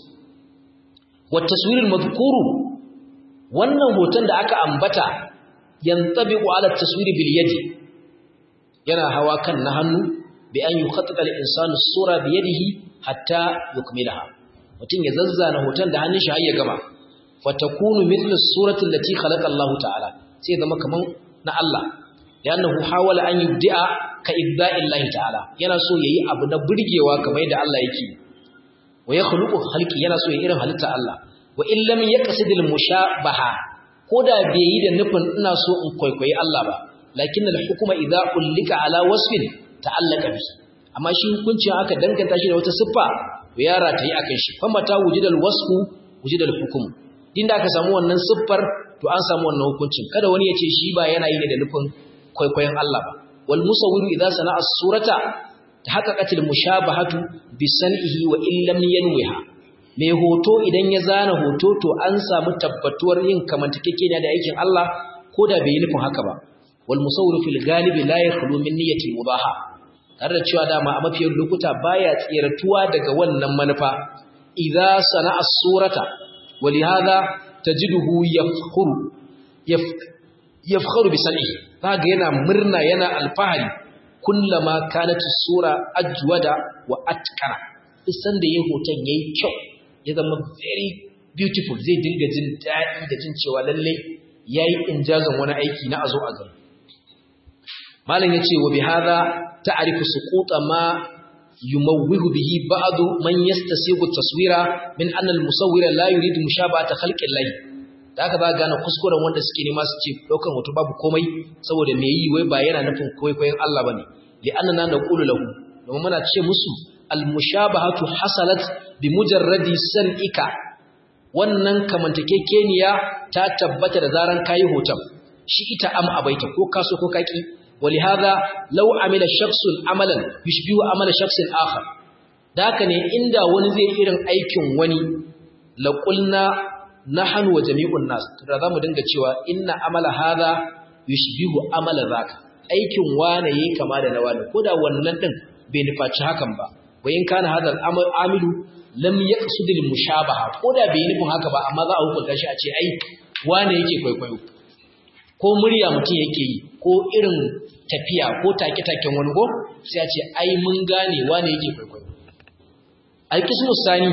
wa taswirul madhkuru wannan hoton da aka ambata yantabiqu ala taswiri bil yadi yana hawa kan na hannu bi an yukhattata al insanu sura bi yadihi hatta yukmilaha mutum ya zazzana hoton da hannun shi har ya gama fatakunu mithlu surati allati khalaqa Allah ta'ala sai zama kaman na Allah li'annahu hawala an yubdi'a ka ibda'i Allah ta'ala yana so yayi abu na burgewa kamar yadda Allah yake wa yakhluqu khalqi yana so yayi irin halitta Allah wa in lam yaqsid al-mushabaha koda bai yi da nufin ina so in kwaikwayi Allah ba lakin al-hukuma idza ulika ala wasfin ta'allaka bi amma shi hukuncin aka danganta shi da wata siffa to yara ta yi akan shi fa mata wujidal wasfu wujidal hukum din da aka samu wannan siffar to an samu wannan hukuncin kada wani ya ce shi ba yana yi ne da nufin kwaikwayon Allah ba wal musawwiru idza sana'a surata tahaqqaqatil mushabahatu bi san'ihi wa in lam yanwiha mai hoto idan ya zana hoto to an samu tabbatuwar yin kamantakekeniya da aikin Allah ko da bai yi nufin haka ba wal musawwiru fil galibi la yakhlu min niyyati mubaha tare da cewa dama a mafiyar lokuta baya tsiratuwa daga wannan manufa idza sana'a surata ولهذا تجده يفخر يفخر بسنعه kaga yana murna yana alfahari kullama kanat sura ajwada wa atkara isan da yayin hoton yayi kyau ya zama very beautiful zai dinga jin dadi da jin cewa lalle yayi injazan wani aiki na azo a gari malam yace wa bihadha ta'rifu suquta ma يموه به بعض من يستسيغ التصوير من أن المصور لا يريد مشابهة خلق الله da aka ba gane kuskuren wanda suke nema su ce daukan hoto babu komai saboda me yi wai ba yana nufin kwaikwayon Allah bane li annana naqulu lahu domin muna ce musu al mushabahatu hasalat bi mujarradi san'ika wannan kamantakekeniya ta tabbata da zaran kayi hoton shi ita am abaita ko kaso ko kaki ولهذا لو عمل شخص عملا يشبه عمل شخص آخر daka ne inda wani zai irin aikin wani la qulna nahnu wa jami'un nas da zamu dinga cewa inna amala hadha yushbihu amala zaka aikin wane yayi kama da na wani koda wannan din bai nufaci hakan ba wa in kana hadal amilu lam yaqsud al mushabaha koda bai nufin haka ba amma za a hukunta shi a ce ai wane yake kwaikwayo ko murya mutum yake yi ko irin tafiya ko take-taken wani ko sai a ce ai mun gane wane yake kwaikwayo alkismu sani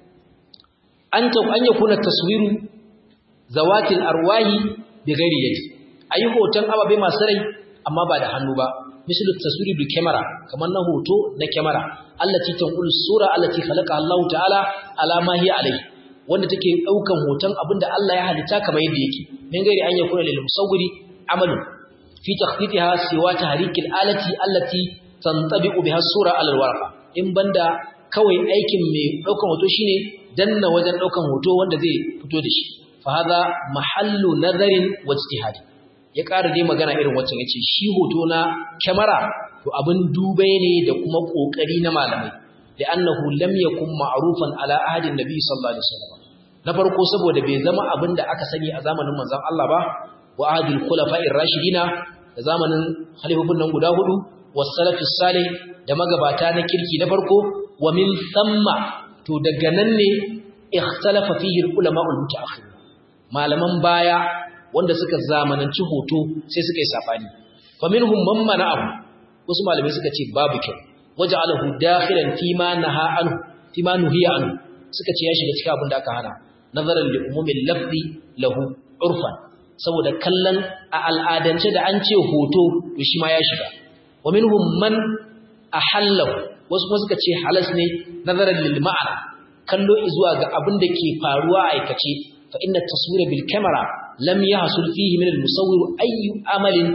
an ta an yakuna taswiru zawatil arwahi bi ghairi yadi ayi hoton ababe masu rai amma ba da hannu ba misal taswiri bil kamera kamar na hoto na kamera allati tanqulu sura allati khalaqa Allah ta'ala ala ma hiya alayhi wanda take daukan hoton abinda Allah ya halitta kamar yadda yake min gairi an yakuna lil musawwiri amalun fi takhtitiha siwa tahrikil alati allati tantabiqu biha sura ala alwarqa in banda kawai aikin mai daukan hoto shine danna wajen daukan hoto wanda zai fito da shi fa hadha mahallu nazarin wa ijtihadi ya ƙara dai magana irin wacce yace shi hoto na kyamara to abin dubai ne da kuma kokari na malamai li'annahu lam yakun ma'rufan ala ahadin nabi sallallahu alaihi wasallam na farko saboda bai zama abin da aka sani a zamanin manzon Allah ba wa ahadul khulafa'ir rashidina da zamanin khalifofin nan guda hudu was salafus salih da magabata na kirki na farko wa min thamma to daga nan ne ikhtalafa fihi ulama'ul mutaakhir malaman baya wanda suka zamananci hoto sai suka yi sabani fa minhum man mana'ahu wasu malamai suka ce babu kyau waja'alahu dakhilan fi ma naha anhu fi ma nuhiya anhu suka ce ya shiga cikin abin da aka hana nazaran li umumil lafzi lahu urfan saboda kallon a al'adance da an ce hoto to shi ma ya shiga wa minhum man ahallahu wasu kuma suka ce halas ne nazaran lil ma'ana kallo zuwa ga abin da ke faruwa a aikace fa inna taswira bil kamera lam yahsul fihi min al musawwir ayyu amalin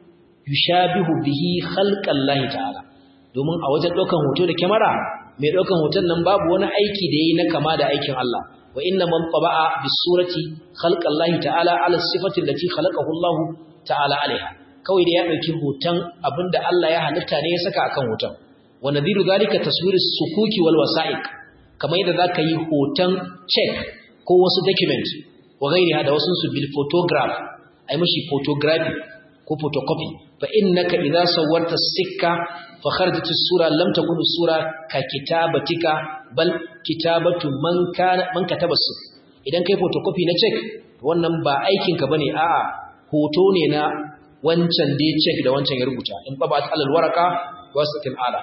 yushabihu bihi khalqallahi ta'ala domin a wajen daukan hoto da kamera mai daukan hoton nan babu wani aiki da yayi na kama da aikin Allah wa inna man taba'a bis surati khalqallahi ta'ala ala sifati allati khalaqahu Allah ta'ala alaiha kawai da ya dauki hoton abinda Allah ya halitta ne ya saka akan hoton wa nadhiru zalika taswirus sukuki wal wasa'iq kamar yadda zaka yi hoton check ko wasu document wa gairiha da wasu su bil photograph ai mishi photography ko photocopy fa innaka idza sawwarta sikka fa kharajat as-sura lam takun as-sura ka kitabatika bal kitabatu man kana man kataba su idan kai photocopy na check wannan ba aikin ka bane a'a hoto ne na wancan da check da wancan ya rubuta in babat alal waraka wasatil ala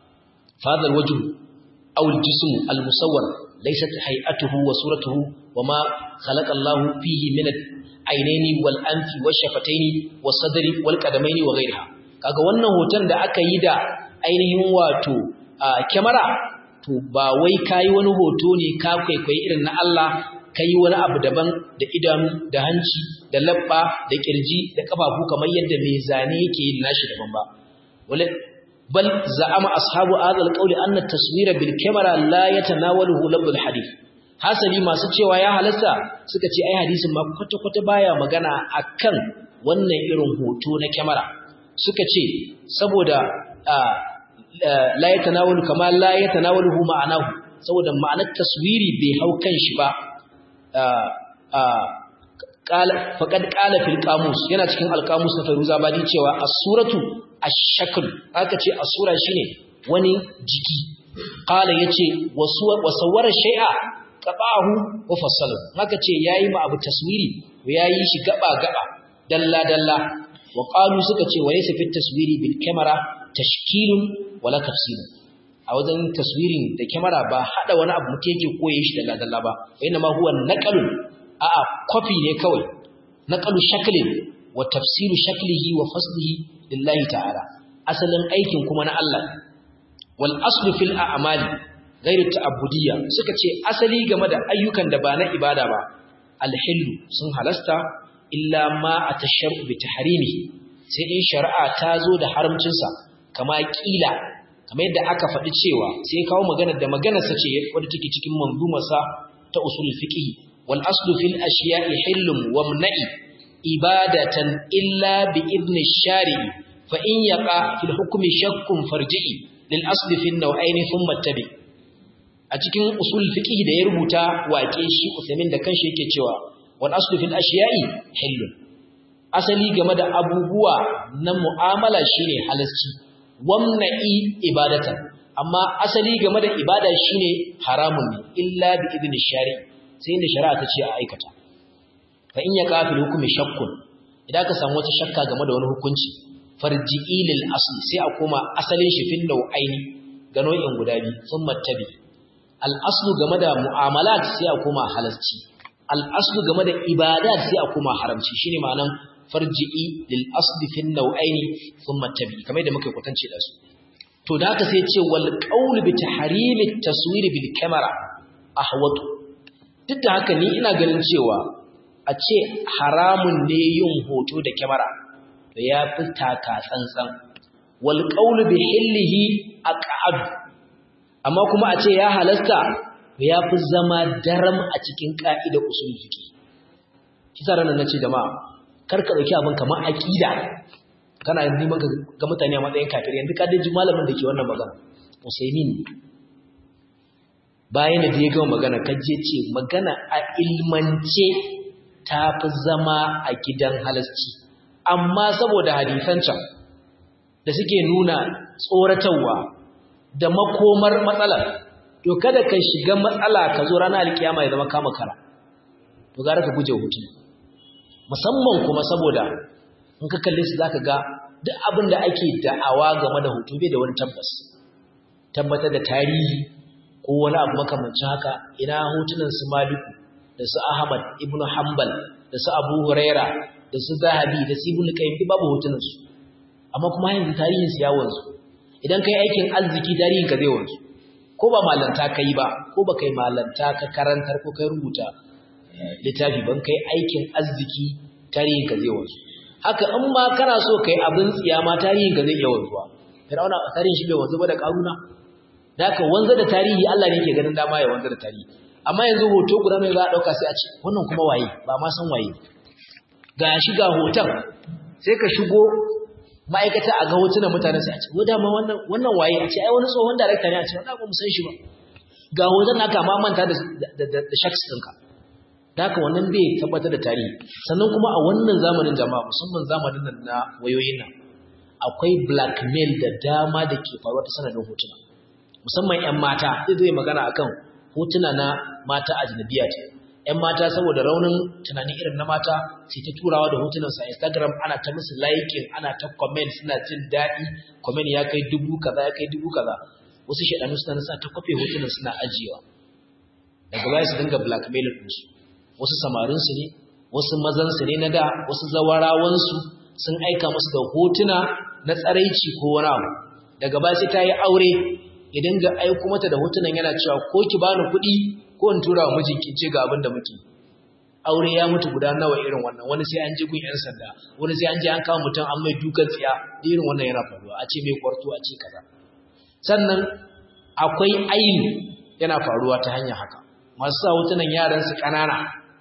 fadal wajh aw al-jism al-musawwar laysat hay'atuhu wa suratuhu wama khalaqa Allah fihi min ainaini wal anfi wash shafataini was sadri wal qadamaini wa ghayriha kaga wannan hoton da aka yi da ainihin wato kamera to ba wai kai wani hoto ne ka kwaikwayi irin na Allah kai wani abu daban da idanu da hanci da labba da kirji da kafafu kamar yadda mai zane yake yin nashi daban ba wala bal za'ama ashabu hadha alqawli anna at-taswira bil kamera la yatanawaluhu labdul hadith hasali masu cewa ya halasta suka ce ai hadisin ma kwata-kwata baya magana akan wannan irin hoto na kyamara suka ce saboda la ya tanawalu kama la ya tanawalu hu ma'anahu saboda ma'anar taswiri bai hau kan shi ba faƙad ƙala fil ƙamus yana cikin alƙamus na faruza ba cewa asuratu ashakul aka ce asura shine wani jiki ƙala ya ce wasawar shai'a qabahu wa fassalahu haka ce yayi ma abu taswiri yayi shi gaba gaba dalla dalla wa qalu suka ce walaysa fit taswiri bil kamera tashkilun wala tafsir a wajen taswirin da kamera ba hada wani abu mutum yake koye shi dalla dalla ba inna ma huwa naqalun a a copy ne kawai naqalu shaklin wa tafsiru shaklihi wa faslihi lillahi ta'ala asalin aikin kuma na Allah wal aslu fil a'mali gairu ta'abbudiyya suka ce asali game da ayyukan da ba na ibada ba alhillu sun halasta illa ma atasharu bi tahrimi sai in shari'a ta zo da haramcin sa kama kila kamar yadda aka faɗi cewa sai kawo magana da maganar sa ce wadda take cikin manzumar sa ta usul fiqh wal aslu fil ashiya'i hillun wa mna'i ibadatan illa bi idni shari'i fa in yaqa fil hukmi shakkun farji'i lil asli fil naw'aini thumma tabi' a cikin usul fiqh da ya rubuta waƙe shi Usaimin da kanshi yake cewa wal aslu fil ashiya'i hillun asali game da abubuwa na mu'amala shine halasci wamna'i ibadatan amma asali game da ibada shine haramun ne illa bi idni shari'i sai inda shari'a ta ce a aikata fa in yaqa fil hukmi shakkun idan ka samu wata shakka game da wani hukunci farji'i lil asli sai a koma asalin shi fil nau'aini ga nau'in guda biyu thumma tabi al'aslu game da mu'amalat sai a koma halarci al'aslu game da ibadat sai a koma haramci shi ne ma'anan farji'i lil'asli fin nau'aini sun matabi kamar da muka kwatance da su to da haka sai ce wal ƙaunu bi ta harimin taswiri bil kamara a hawatu duk da haka ni ina ganin cewa a ce haramun ne yin hoto da kyamara to ya fi taka tsantsan wal qawlu bi hillihi aqad amma kuma a ce ya halasta ya fi zama daram a cikin ka'idar usul fiqi kisa ranan nace jama'a kar ka dauki abin kamar aqida kana neman ga mutane a matsayin kafiri yanzu ka daji malamin da ke wannan magana Usaimin bayan da ya gama magana kaje ce magana a ilmance ta fi zama a gidan halasci amma saboda hadisan can da suke nuna tsoratarwa da makomar matsalar to kada ka shiga matsala ka zo ranar alkiyama ya zama kama kara to gara ka guje hutu musamman kuma saboda in ka kalle su zaka ga duk abin da ake da'awa game da hutu bai da wani tabbas tabbatar da tarihi ko wani abu makamancin haka ina hotunan su Maliku da su Ahmad ibn Hanbal da su Abu Huraira da su Zahabi da su Ibn Qayyim babu hotunan su amma kuma yanzu tarihin su ya wanzu idan kai aikin arziki tarihin ka zai wanzu ko ba malanta kai ba ko ba kai malanta ka karantar ko kai rubuta littafi ban kai aikin arziki tarihin ka zai wanzu haka in ma kana so kai abin tsiya ma tarihin ka zai iya wanzuwa Fir'auna tarihin shi bai wanzu ba da Karuna da haka wanzu da tarihi Allah ne ke ganin dama ya wanzu da tarihi amma yanzu hoto guda mai za a dauka sai a ce wannan kuma waye ba ma san waye ga shi ga hoton sai ka shigo ma'aikata a ga hotunan mutane sai a ce wadda ma wannan wannan waye a ce ai wani tsohon darakta ne a ce wannan ba mu san shi ba ga hoton naka ma manta da da da shaks ɗinka da haka wannan bai tabbatar da tarihi sannan kuma a wannan zamanin jama'a musamman zamanin nan na wayoyin nan akwai blackmail da dama da ke faruwa ta sanadin hotuna musamman 'yan mata zai zai magana akan hotuna na mata ajnabiya ce 'yan mata saboda raunin tunani irin na mata sai ta turawa da hotunansa a instagram ana ta musu liking ana ta comment suna jin daɗi comment ya kai dubu kaza ya kai dubu kaza wasu shaɗanu suna nasa ta kwafe hotunan suna ajiyewa daga baya su dinga blackmail ɗinsu wasu samarinsu ne wasu mazansu ne na da wasu zawarawansu sun aika musu da hotuna na tsaraici ko wani abu daga baya sai ta yi aure ya dinga aiko mata da hotunan yana cewa ko ki bani kuɗi ko in tura wa mijinki ce ga abin da muke aure ya mutu guda nawa irin wannan wani sai an je gun yan sanda wani sai an je an kawo mutum an mai dukan tsiya da irin wannan yana faruwa a ce mai kwarto a ce kaza sannan akwai aini yana faruwa ta hanyar haka masu sa hotunan yaran su ƙanana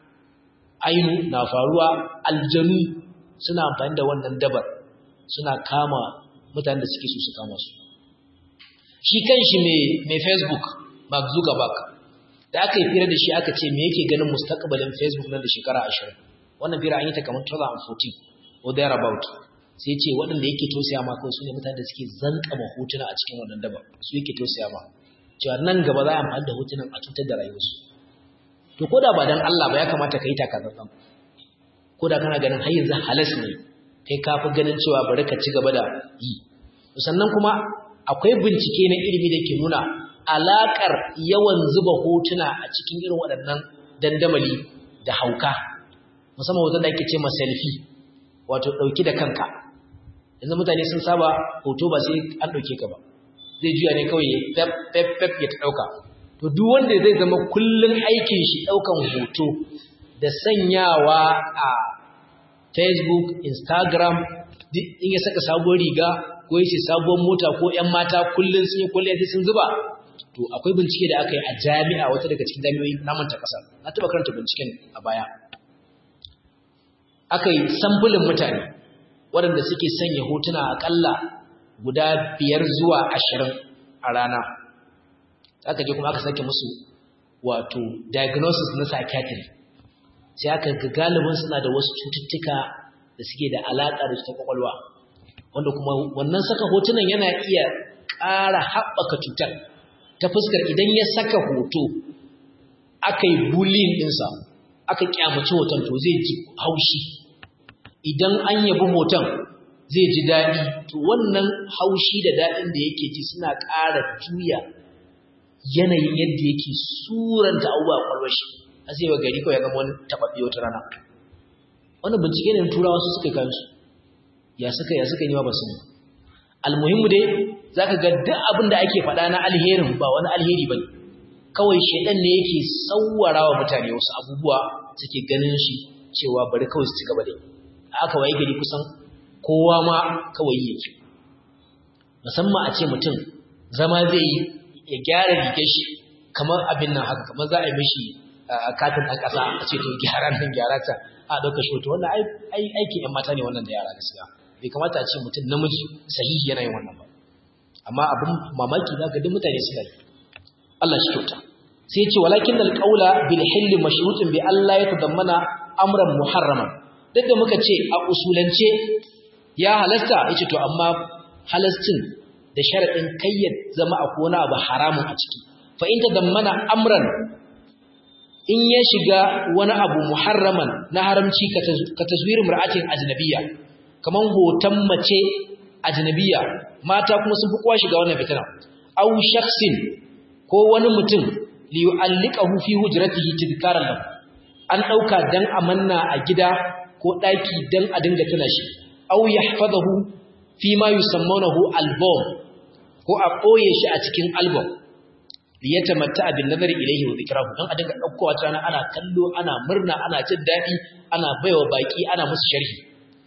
ainu na faruwa aljanu suna amfani da wannan dabar suna kama mutanen da suke so su kama su shi kanshi mai facebook mark zuckerberg da aka yi fira da shi aka ce me yake ganin mustaqbalin facebook nan da shekara 20 wannan fira an yi ta kamar 2014 or thereabout sai ce waɗanda yake tausaya ma kawai su ne mutane da suke zankama hotuna a cikin wannan dabar su yake tausaya ma cewa nan gaba za a amfani da hotunan a cutar da rayuwarsu to ko da ba dan Allah ba ya kamata ka yi takazantsan ko da kana ganin har yanzu halas ne kai ka fi ganin cewa bari ka ci gaba da yi sannan kuma akwai bincike na ilimi da ke nuna alaƙar yawan zuba hotuna a cikin irin waɗannan dandamali da hauka musamman hoton da ake ce ma selfie wato ɗauki da kanka yanzu mutane sun saba hoto ba sai an ɗauke ka ba zai juya ne kawai ya fef fef ya ta ɗauka to duk wanda zai zama kullum aikin shi ɗaukan hoto da sanyawa a facebook instagram in ya saka sabuwar riga ko yace sabuwar mota ko ƴan mata kullun sun yi kulliya sai sun zuba to akwai bincike da aka yi a jami'a wata daga cikin jami'o'i na manta kasa na taba karanta binciken a baya aka yi sambulin mutane waɗanda suke sanya hotuna akalla guda biyar zuwa ashirin a rana aka je kuma aka sake musu wato diagnosis na psychiatry sai aka ga galibin suna da wasu cututtuka da suke da alaƙa da ta kwakwalwa wanda kuma wannan saka hotunan yana iya ƙara haɓaka cutar ta fuskar idan ya saka hoto aka yi bullying ɗinsa aka ƙyamaci hoton to zai ji haushi idan an yabi hoton zai ji daɗi to wannan haushi da daɗin da yake ji suna ƙara juya yanayin yadda yake suranta abubuwa kwalwar shi a sai wa gari kawai ya zama wani taɓaɓɓe wata rana wannan bincike ne turawa su suka kansu ya suka ya suka yi ba su almuhimmu dai zaka ga duk abin da ake faɗa na alherin ba wani alheri bane kawai shedan ne yake sawwara wa mutane wasu abubuwa suke ganin shi cewa bari kawai su ci gaba da yi aka waye gari kusan kowa ma kawai yake musamman a ce mutum zama zai yi ya gyara rigar shi kamar abin nan haka kamar za a yi mishi katin ɗan ƙasa a ce to gyara nan gyara ta a ɗauka shi hoto wannan aikin ‘yan mata ne wannan da yara gaskiya bai kamata a ce mutum namiji sahihi yana yin wannan ba amma abin mamaki za ga duk mutane suna yi Allah shi kyauta sai ya ce walakin alqaula bil hill mashrutun bi Allah ya tadammana amran muharraman duk da muka ce a usulance ya halasta yace to amma halastin da sharadin kayyad zama a kona abu haramun a ciki fa in tadammana amran in ya shiga wani abu muharraman na haramci ka taswirin mar'atin ajnabiyya kaman hoton mace ajnabiyya mata kuma sun fi kowa shiga wannan fitina aw shakhsin ko wani mutum li yu'alliqahu fi hujratihi tidkaran lahu an dauka dan amanna a gida ko daki dan a dinga tuna shi aw yahfazahu fi ma yusammunahu album ko a boye shi a cikin album liyatamatta bin nazari ilayhi wa dhikrahu dan a dinga daukowa tana ana kallo ana murna ana jin dadi ana baiwa baki ana musu sharhi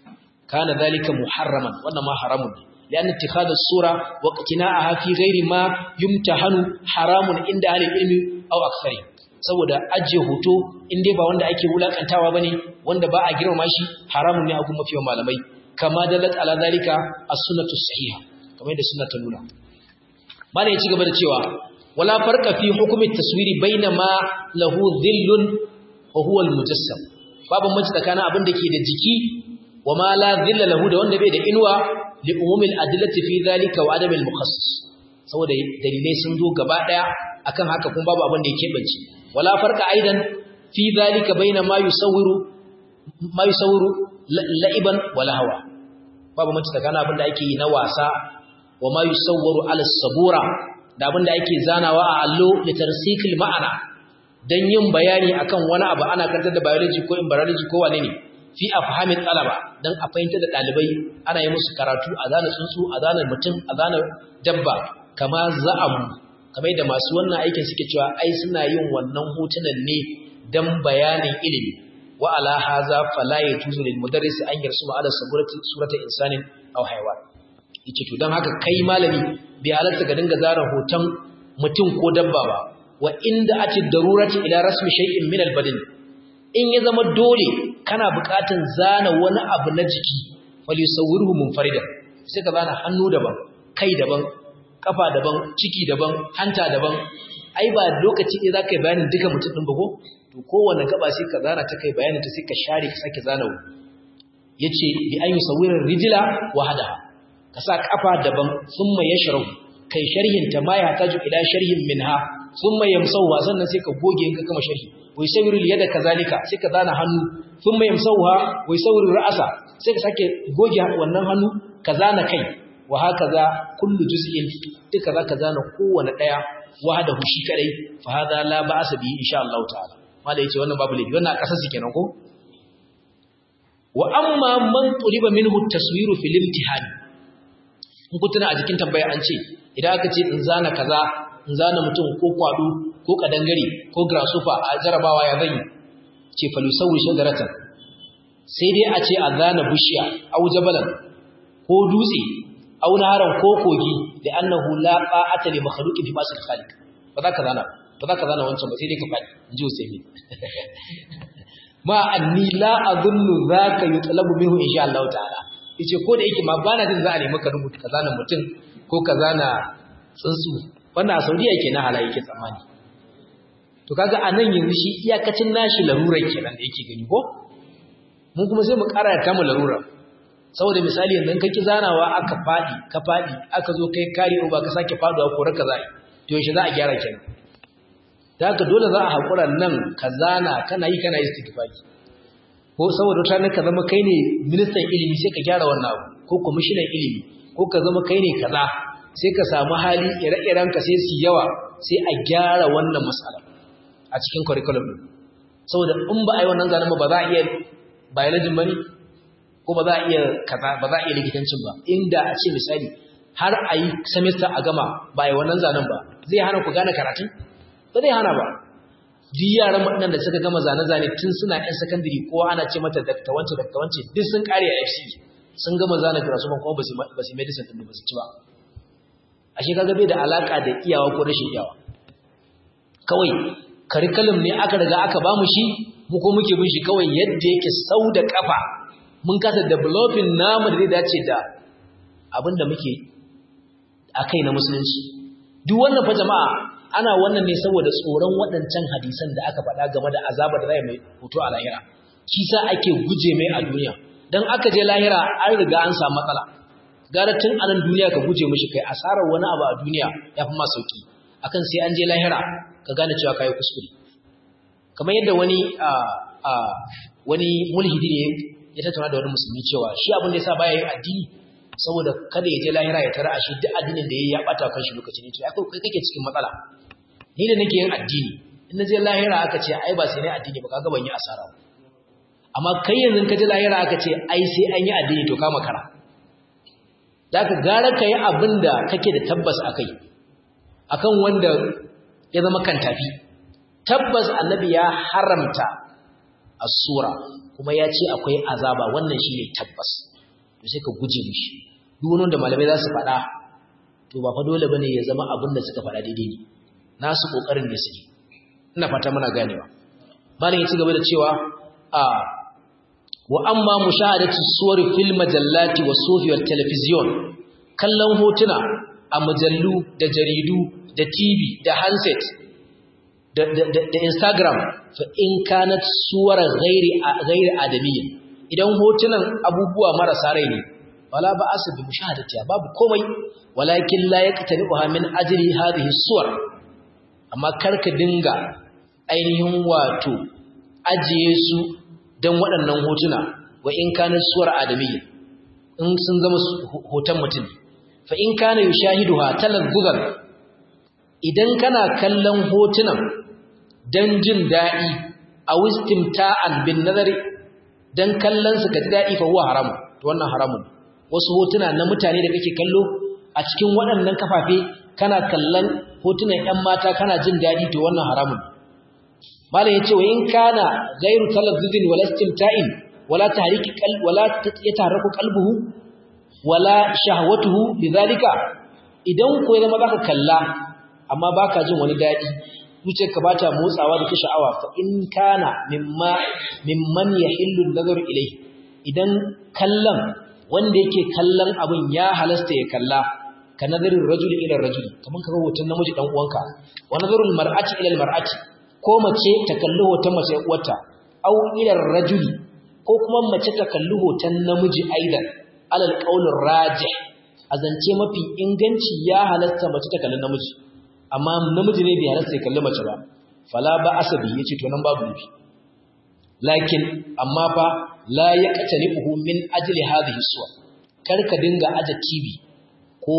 kana zalika muharraman wannan ma haramun ne لأن اتخاذ الصورة واقتناءها في غير ما يمتحن حرام عند أهل العلم أو أكثر saboda ajiye hoto in dai ba wanda ake wulakantawa bane wanda ba a girmama shi haramun ne a kuma fiye malamai kama dalat ala zalika as-sunnatu sahiha kamar yadda sunna ta nuna malai ya ci gaba da cewa wala farqa fi hukmi taswiri baina ma lahu dhillun wa huwa al-mujassam babu mace tsakanin abin da ke da jiki wa ma la dhilla lahu da wanda bai da inuwa li umumil adillati fi dhalika wa adamil mukhassis saboda dalilai sun zo gaba daya akan haka kuma babu abin da yake bance wala farqa aidan fi dhalika baina ma yusawwiru ma yusawwiru la'iban wala hawa babu mace tsakanin abin da ake yi na wasa wa ma yusawwaru ala sabura da abin da ake zanawa a allo da tarsikil ma'ana dan yin bayani akan wani abu ana karantar da biology ko embryology ko wane ne fi afhamin talaba dan a fahimta da dalibai ana yi musu karatu a zana tsuntsu a zana mutum a zana dabba kama za'amu kamar da masu wannan aikin suke cewa ai suna yin wannan hotunan ne dan bayanin ilimi wa ala haza fala yajuzu lil mudarris an yarsuma ala surati surati insanin aw haywan yace to dan haka kai malami bai halarta ga dinga zara hoton mutum ko dabba ba wa inda ati darurati ila rasmi shay'in min al badin in ya zama dole kana buƙatan zana wani abu na jiki wal yusawwiruhu munfarida sai ka zana hannu daban kai daban kafa daban ciki daban hanta daban ai ba lokaci ne zaka yi bayanin duka mutum din ba ko to kowanne gaba sai ka zana ta kai bayanin ta sai ka share ka sake zana yace bi an yusawwirar rijla wahada ka sa kafa daban thumma yashrahu kai sharhin ta ma ya taju ila sharhin minha thumma yamsahu sannan sai ka goge in ka gama sharhi wa yusawwiru yada kazalika sai ka zana hannu thumma yamsahuha wa yusawwiru ra'sa sai ka sake goge wannan hannu ka zana kai wa hakaza kullu juz'in duka zaka zana kowanne daya wahdahu shi kadai fa hada la ba'sa bi insha Allah ta'ala mala yace wannan babu laifi wannan kasar su kenan ko wa amma man tuliba minhu taswiru fil imtihan in ku tuna a jikin tambaya an ce idan aka ce in zana kaza in zana mutum ko kwado ko kadangare ko grasshopper a jarabawa ya zan ce falusawi shajaratan sai dai a ce a zana bishiya au jabalan ko dutse au naharan ko kogi da annahu la qa'ata li makhluqin fi masil khaliq ba za ka zana ba za ka zana wancan ba sai dai ka fadi inji Usaimin ma anni la azunnu zaka yutlabu minhu insha Allah ta'ala yace ko da yake ma bana jin za a nemi ka rubuta ka zana mutum ko ka zana tsuntsu wannan a Saudiya kenan hala yake tsammani to kaga anan yanzu shi iyakacin nashi larurar kenan da yake gani ko mun kuma sai mu ƙara ta mu larurar saboda misali yanzu ka ki zanawa aka fadi ka fadi aka zo kai kare ba ka sake faduwa ko raka zai to yaushe za a gyara kenan da haka dole za a haƙura nan ka zana kana yi kana istighfari ko saboda wata ka zama kai ne ministan ilimi sai ka gyara wannan abu ko kwamishinan ilimi ko ka zama kai ne kaza sai ka samu hali ire-iren ka sai su yawa sai a gyara wannan matsala a cikin curriculum din saboda in ba a yi wannan zanen ba ba za a iya biology bane ko ba za a iya kaza ba za a iya likitancin ba inda a ce misali har a yi semester a gama ba a yi wannan zanen ba zai hana ku gane karatun ba zai hana ba duk yaran waɗannan da suka gama zane-zane tun suna ƴan sakandare kowa ana ce mata dakta wance dakta wance duk sun ƙare a FC sun gama zane karatu kuma ba su medicine ɗin ba su ci ba ashe kaga bai da alaka da iyawa ko rashin iyawa kawai curriculum ne aka riga aka bamu shi mu ko muke bin shi kawai yadda yake sau da kafa mun kasa developing namu da zai dace da abin da muke akai na musulunci duk wannan fa jama'a ana wannan ne saboda tsoron waɗancan hadisan da aka faɗa game da azaba da zai mai hoto a lahira shi sa ake guje mai a duniya dan aka je lahira an riga an samu matsala gara tun a nan duniya ka guje mishi kai asarar wani abu a duniya ya fi ma sauki akan sai an je lahira ka gane cewa kai kuskure kamar yadda wani a a wani mulhidi ne ya tattauna da wani musulmi cewa shi abin da yasa baya yin addini saboda kada ya je lahira ya tara shi duk addinin da yayi ya bata kan shi lokacin ne to ai kai kake cikin matsala ni da nake yin addini in na je lahira aka ce ai ba sai ne addini ba kaga ban yi asara amma kai yanzu ka je lahira aka ce ai sai an yi addini to ka makara da ka gara ka yi abin da kake da tabbas akai akan wanda ya zama kan tafi tabbas annabi ya haramta as-sura kuma ya ce akwai azaba wannan shine tabbas to sai ka guje mishi duk wani da malamai za su faɗa to ba fa dole bane ya zama abin da suka faɗa daidai ne nasu kokarin ne suke ina fata muna ganewa malam ya ci gaba da cewa a wa amma mushahadatu suwar fil majallati was sufi wal television kallon hotuna a mujallu da jaridu da TV da handset da, da, da, da Instagram fa in kanat suwar ghairi ghairi adamiyya idan hotunan abubuwa marasa rai ne wala ba asu bi mushahadatiya babu komai walakin la yaqtani'uha min ajli hadhihi suwar amma karka dinga ainihin wato ajiye su dan waɗannan hotuna wa in kanat suwar adamiyya in sun zama hoton mutum fa in kana yushahiduha talazzuzan idan kana kallon hotunan dan jin daɗi a wistimta'an bin nazari dan kallon su ka ji daɗi fa huwa haram to wannan haramun wasu hotuna na mutane da kake kallo a cikin waɗannan kafafe kana kallon hotunan ƴan mata kana jin daɗi to wannan haramun malam yace wa in kana ghairu talazzuzin wala istimta'in wala tahriki qalb wala yataharaku qalbuhu wala shahwatuhu bidhalika idan ko ya zama baka kalla amma baka jin wani daɗi zuciyarka ba ta motsawa da ta sha'awa fa in kana mimma mimman yahillu nazaru ilayhi idan kallon wanda yake kallon abin ya halasta ya kalla ka nazarin rajuli ila rajuli kaman ka hoton namiji dan uwanka wa nazarul mar'ati ila mar'ati ko mace ta kalli hoton mace uwarta aw ila rajuli ko kuma mace ta kalli hoton namiji aidan alal qaulir rajih azance mafi inganci ya halasta mace ta kalli namiji amma namiji ne bai halasta ya kalli mace ba fala ba asabi yace to nan babu nufi lakin amma fa la yaqtalihu min ajli hadhihi suwa kar ka dinga aje TV ko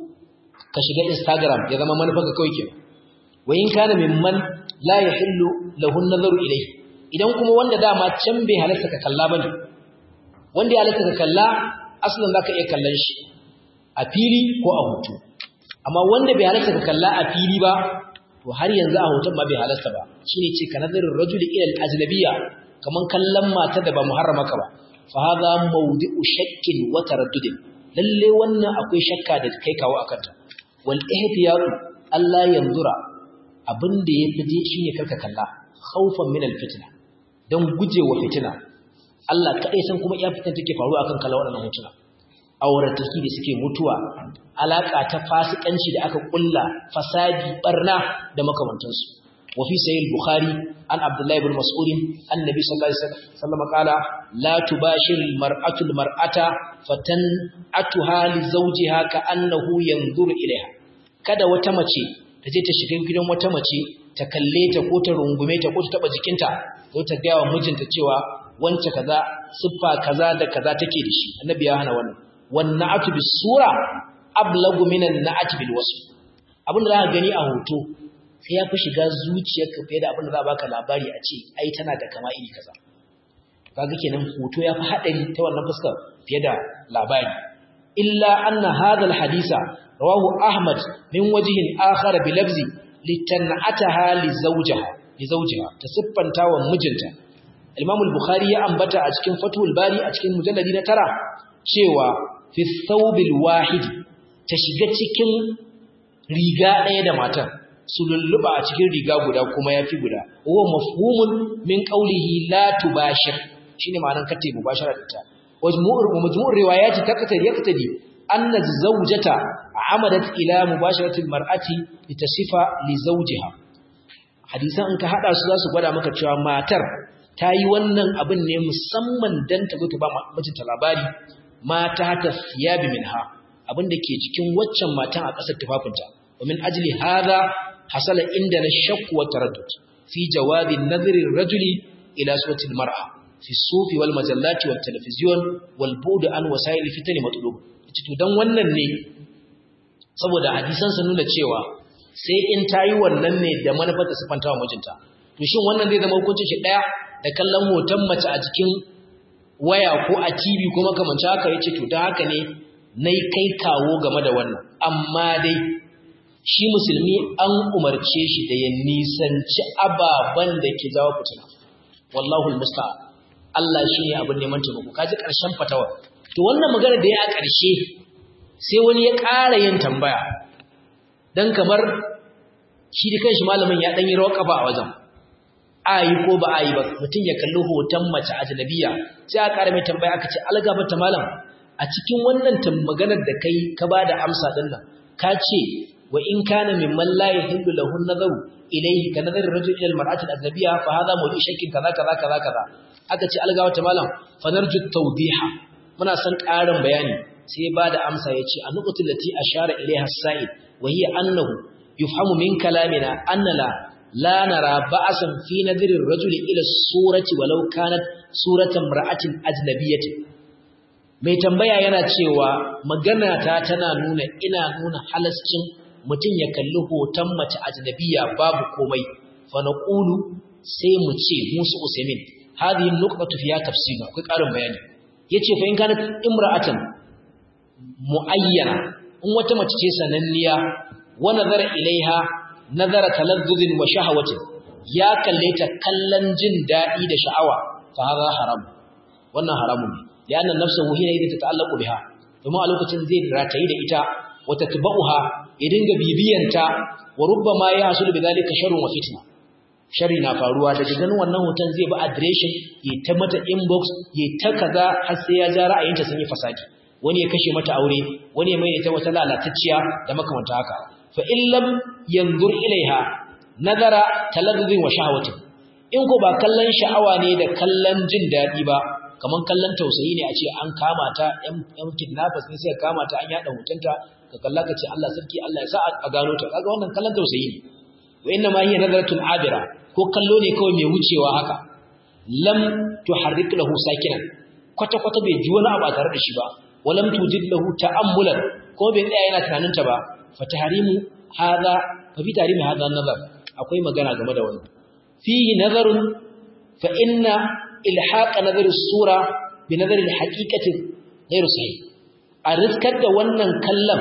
ka shiga Instagram ya zama manufarka kawai ke wa in kana mimman la yahillu lahu an-nazaru ilayhi idan kuma wanda dama can bai halasta ka kalla bane wanda ya halasta ka kalla aslan zaka iya kallon shi a fili ko a hoto amma wanda bai halarta ka kalla a fili ba to har yanzu a hoton ma bai halarta ba shine ce ka nazarin rajuli ila al-ajnabiyya kaman kallon mata da ba muharrama ka ba fa hadha mawdi'u shakkin wa taraddudin lalle wannan akwai shakka da kai kawo akan ta wal ihtiyatu Allah yanzura abinda yafi je shine karka kalla khaufan min al-fitna dan gujewa fitina Allah kadai san kuma iya fitan take faruwa akan kallon waɗannan hotuna aurataki da suke mutuwa alaka ta fasikanci da aka kulla fasadi barna da makamantansu wa fi sahih al-bukhari an abdullahi ibn mas'ud annabi sallallahu alaihi wasallam qala la tubashir al-mar'atu al-mar'ata fatan atuha li zawjiha ka annahu yanzuru ilaiha kada wata mace ta je ta shiga gidan wata mace ta kalle ta ko ta rungume ta ko ta taba jikinta ko ta ga wa mijinta cewa wance kaza siffa kaza da kaza take da shi annabi ya hana wannan wanna'atu bis-sura ablagu minan na'ati bil wasf abinda za ka gani a hoto sai ya fi shiga zuciyarka fiye da abinda za baka labari a ce ai tana da kama iri kaza kaga kenan hoto ya fi hadari ta wannan fuskar fiye da labari illa anna hadha al-hadisa rawahu ahmad min wajhin akhar bi lafzi litan'ataha li zawjiha li zawjiha tasiffanta wa mijinta Imam al-Bukhari ya ambata a cikin Fathul Bari a cikin mujalladi na tara cewa fi thawbil wahid ta shiga cikin riga ɗaya da matan su lulluba a cikin riga guda kuma yafi guda huwa mafhumun min qawlihi la tubashir shine ma'anar kace mubashara da ta wajmu'ur majmu'ur riwayati taqtadi yaqtadi anna zawjata amadat ila mubasharati almar'ati litasifa li zawjiha hadisan in ka hada su zasu gwada maka cewa matar ta yi wannan abin ne musamman dan ta zo ta ba mijinta labari mata ta siyabi minha abin da ke cikin waccan matan a ƙasar tufafinta ومن أجل هذا حصل عندنا الشك والتردد في جواز النظر الرجل إلى صورة المرأة في الصوف والمجلات والتلفزيون والبعد عن وسائل الفتن مطلوب to dan wannan ne saboda hadisan sun nuna cewa sai in tayi wannan ne da manufar ta sifanta wa mijinta to shin wannan zai zama hukuncin shi daya da kallon hoton mace a cikin waya ko a TV ko makamancin haka yace to dan haka ne nayi kai kawo game da wannan amma dai shi musulmi an umarce shi da ya nisanci ababen da ke jawo fitina wallahu almusta'an Allah shi ne abin neman taimako kaji karshen fatawa to wannan magana da ya a karshe sai wani ya ƙara yin tambaya dan kamar shi da kanshi malamin ya dan yi rawa kafa a wajen ayi ko ba ayi ba mutum ya kalli hoton mace ajnabiya sai aka ƙara mai tambaya aka ce algaba ta malam a cikin wannan maganar da kai ka bada amsa din nan ka ce wa in kana mimman la yahillu lahu an-nazaru ilayhi ka nazari rajul ila al-mar'ati al-ajnabiyya fa hadha mawdu shakkin kaza kaza kaza kaza aka ce algawa ta malam fa narju tawdiha muna san ƙarin bayani sai ba da amsa yace an-nuqtu allati ashara ilayha as-sa'id wa hiya annahu yufhamu min kalamina anna la la nara ba'san fi nadri ar-rajul ila as-surati walau kanat suratan imra'atin ajnabiyyatin mai tambaya yana cewa magana ta tana nuna ina nuna halascin mutum ya kalli hoton mace ajnabiya babu komai fa naqulu sai mu ce musu usaimin hadhihi nuqtatu fiha tafsir akwai karin bayani yace fa in kana imra'atan muayyana in wata mace ce sananniya wa nazara ilaiha nazara talazzuzin wa shahawatin ya kalle ta kallon jin dadi da sha'awa fa hadha haram wannan haramun ne lianna nafsuhu hina idza tata'allaqu biha kuma a lokacin zai ratayi da ita wa tatba'uha ya dinga bibiyanta wa rubbama ya hasulu bidalika sharrun wa fitna sharri na faruwa daga ganin wannan hoton zai bi adireshin ya ta mata inbox ya ta kaza har sai ya ja ra'ayinta sun yi fasadi wani ya kashe mata aure wani ya maida ta wata lalatacciya da makamanta haka fa in lam yanzur ilaiha nazara talazzuzin wa shahawati in ko ba kallon sha'awa ne da kallon jin daɗi ba kaman kallon tausayi ne a ce an kama ta yan kidnappers ne sai kama ta an yada hotonta ka kalla ka ce Allah sarki Allah ya sa a gano ta kaga wannan kallon tausayi ne wa inna ma hiya nazaratun abira ko kallo ne kawai mai wucewa haka lam tuharrik lahu sakinan kwata kwata bai ji wani abu a tare da shi ba walam tujid lahu ta'ammulan ko bai tsaya yana tunanin ta ba fa tahrimu hadha fa fi tahrimi hadha nazar akwai magana game da wannan fihi nazarun fa inna ilhaq nazar as-sura bi nazar al-haqiqati ghayr sahih a riskar da wannan kallon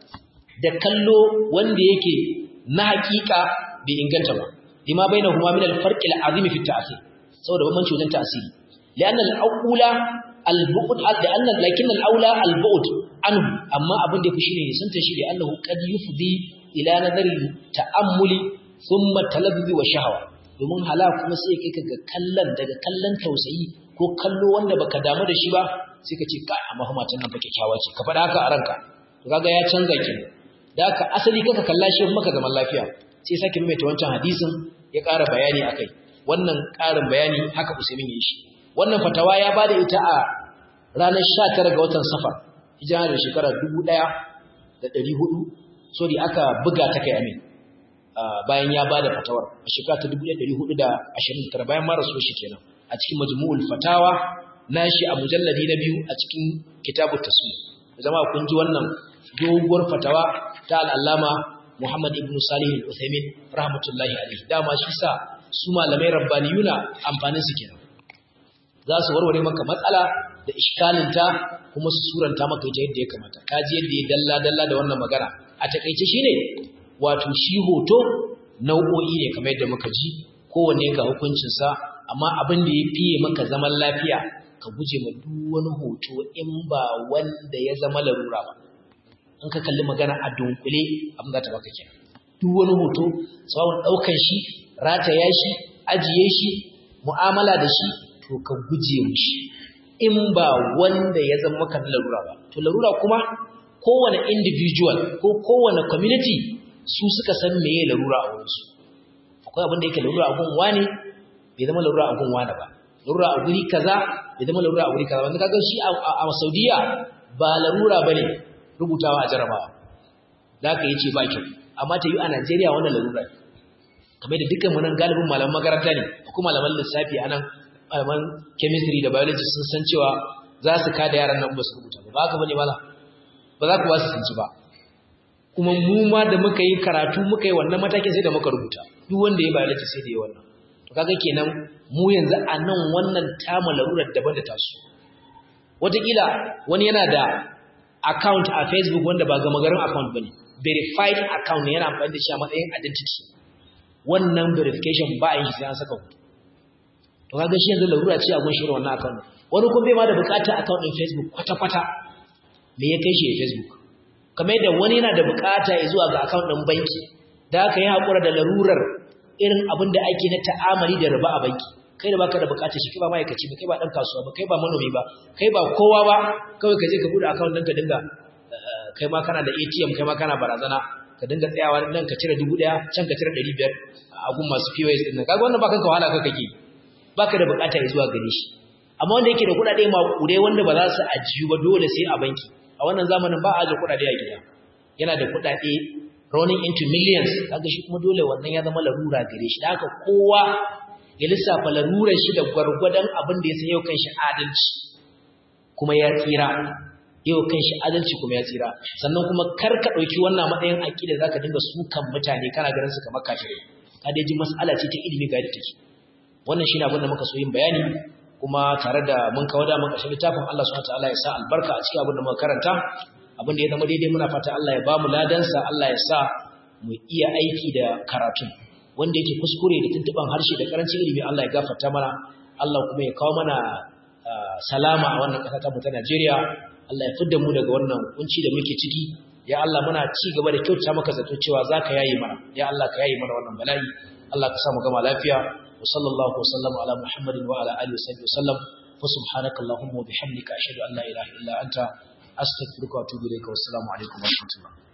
da kallo wanda yake na hakika bai inganta ba lima bainahuma min al-farq al-azim fi at-ta'sir saboda bambanci wajen ta'siri li'anna al-awla al-bu'd li'anna lakin al-awla al-bu'd anhu amma abin da yafi shine sun tashi da annahu qad yufdi ila nadari ta'ammuli thumma talazzuz wa shahwa domin hala kuma sai kai kaga kallon daga kallon tausayi ko kallo wanda baka damu da shi ba sai ka ce kai amma kuma matan nan fa kyakkyawa ce ka faɗa haka a ranka to kaga ya canza ki da haka asali kaka kalla shi maka zaman lafiya sai sake maimaita wancan hadisin ya ƙara bayani akai wannan ƙarin bayani haka Usaimin ya shi wannan fatawa ya bada ita a ranar 19 ga watan Safar hijira da shekara 1400 sorry aka buga ta kai amin bayan ya bada fatawar a shekara ta 1429 bayan mara so shi kenan a cikin majmu'ul fatawa nashi a mujalladi na biyu a cikin kitabut tasmih zama kun ji wannan doguwar fatawa ta al'allama Muhammad ibn Salih al-Uthaymin rahmatullahi alaihi dama shi sa su malamai rabbaniyuna amfanin su kenan za su warware maka matsala da iskalinta kuma su suranta maka ita yadda ya kamata kaji yadda ya dalla dalla da wannan magana a takeice shine wato shi hoto nau'o'i ne kamar yadda muka ji kowanne ga hukuncin sa amma abin da ya fiye maka zaman lafiya ka guje ma duk wani hoto in ba wanda ya zama larura ba in ka kalli magana a dunkule abin za ta baka kenan duk wani hoto tsawon ɗaukan shi rataya shi ajiye shi mu'amala da shi to ka guje mushi in ba wanda ya zama maka larura ba to larura kuma kowane individual ko kowane community su suka san meye larura a wurinsu akwai abin da yake larura a gun wani bai zama larura a gun wani ba larura a guri kaza bai zama larura a guri kaza wanda kaga shi a Saudiya ba larura bane rubutawa a jarabawa zaka yace ba kyau amma ta yi a Najeriya wannan larura ne kamar da dukkan munan galibin malaman makaranta ne ko malaman lissafi anan malaman chemistry da biology sun san cewa za su kada yaran nan ba su rubuta ba haka bane mala ba za ku ba su sanci ba kuma mu ma da muka yi karatu muka yi wannan matakin sai da muka rubuta duk wanda ya biology sai da ya wannan to kaga kenan mu yanzu a nan wannan tamu larurar daban da tasu wataƙila wani yana da account a facebook wanda ba gama garin account bane verified account ne yana amfani da shi a matsayin identity wannan verification ba a yi sai an saka hoto to kaga shi yanzu larura ce a gun shirin wannan account wani kuma bai ma da bukata account din facebook kwata-kwata me ya kai shi facebook kamar yadda wani yana da bukata ya zuwa ga account din banki da aka yi haƙura da larurar irin abin da ake na ta'amali da riba a banki kai da baka da bukatar shi kai ba ma'aikaci ba kai ba dan kasuwa ba kai ba manomi ba kai ba kowa ba kawai ka je ka bude account ɗinka dinga kai ma kana da ATM kai ma kana barazana ka dinga tsayawa nan ka cire 1000 can ka cire 500 a gun masu POS din nan kaga wannan ba kanka wahala kake kake baka da bukata ya zuwa gare shi amma wanda yake da kuɗaɗe ma kure wanda ba za su ajiyu ba dole sai a banki a wannan zamanin ba a aje kuɗaɗe a gida yana da kuɗaɗe running into millions kaga shi kuma dole wannan ya zama larura gare shi da haka kowa ya lissafa larurar shi da gwargwadon abin da ya san yau kan shi adalci kuma ya tsira yau kan shi adalci kuma ya tsira sannan kuma kar ka ɗauki wannan matsayin aƙida za ka dinga sukan mutane kana ganin su kamar kafirai ka dai ji mas'ala ce ta ilimi ga take wannan shi ne abin da muka so yin bayani kuma tare da mun kawo da mun ƙarshen littafin Allah subhanahu wataala ya sa albarka a cikin abin da muka karanta abin da ya zama daidai muna fata Allah ya ba mu ladansa Allah ya sa mu iya aiki da karatun wanda yake kuskure da tuntuban harshe da karancin ilimi Allah ya gafarta mana Allah kuma ya kawo mana salama a wannan ƙasa ta mu ta Najeriya Allah ya fidda mu daga wannan kunci da muke ciki ya Allah muna ci gaba da kyauta maka zato cewa zaka yayi mana ya Allah ka yayi mana wannan bala'i Allah ka sa mu gama lafiya wa sallallahu wa sallama ala muhammadin wa ala alihi wa sallam wa subhanaka allahumma wa bihamdika ashhadu an la ilaha illa anta astaghfiruka wa atubu ilayka wa assalamu alaikum wa rahmatullah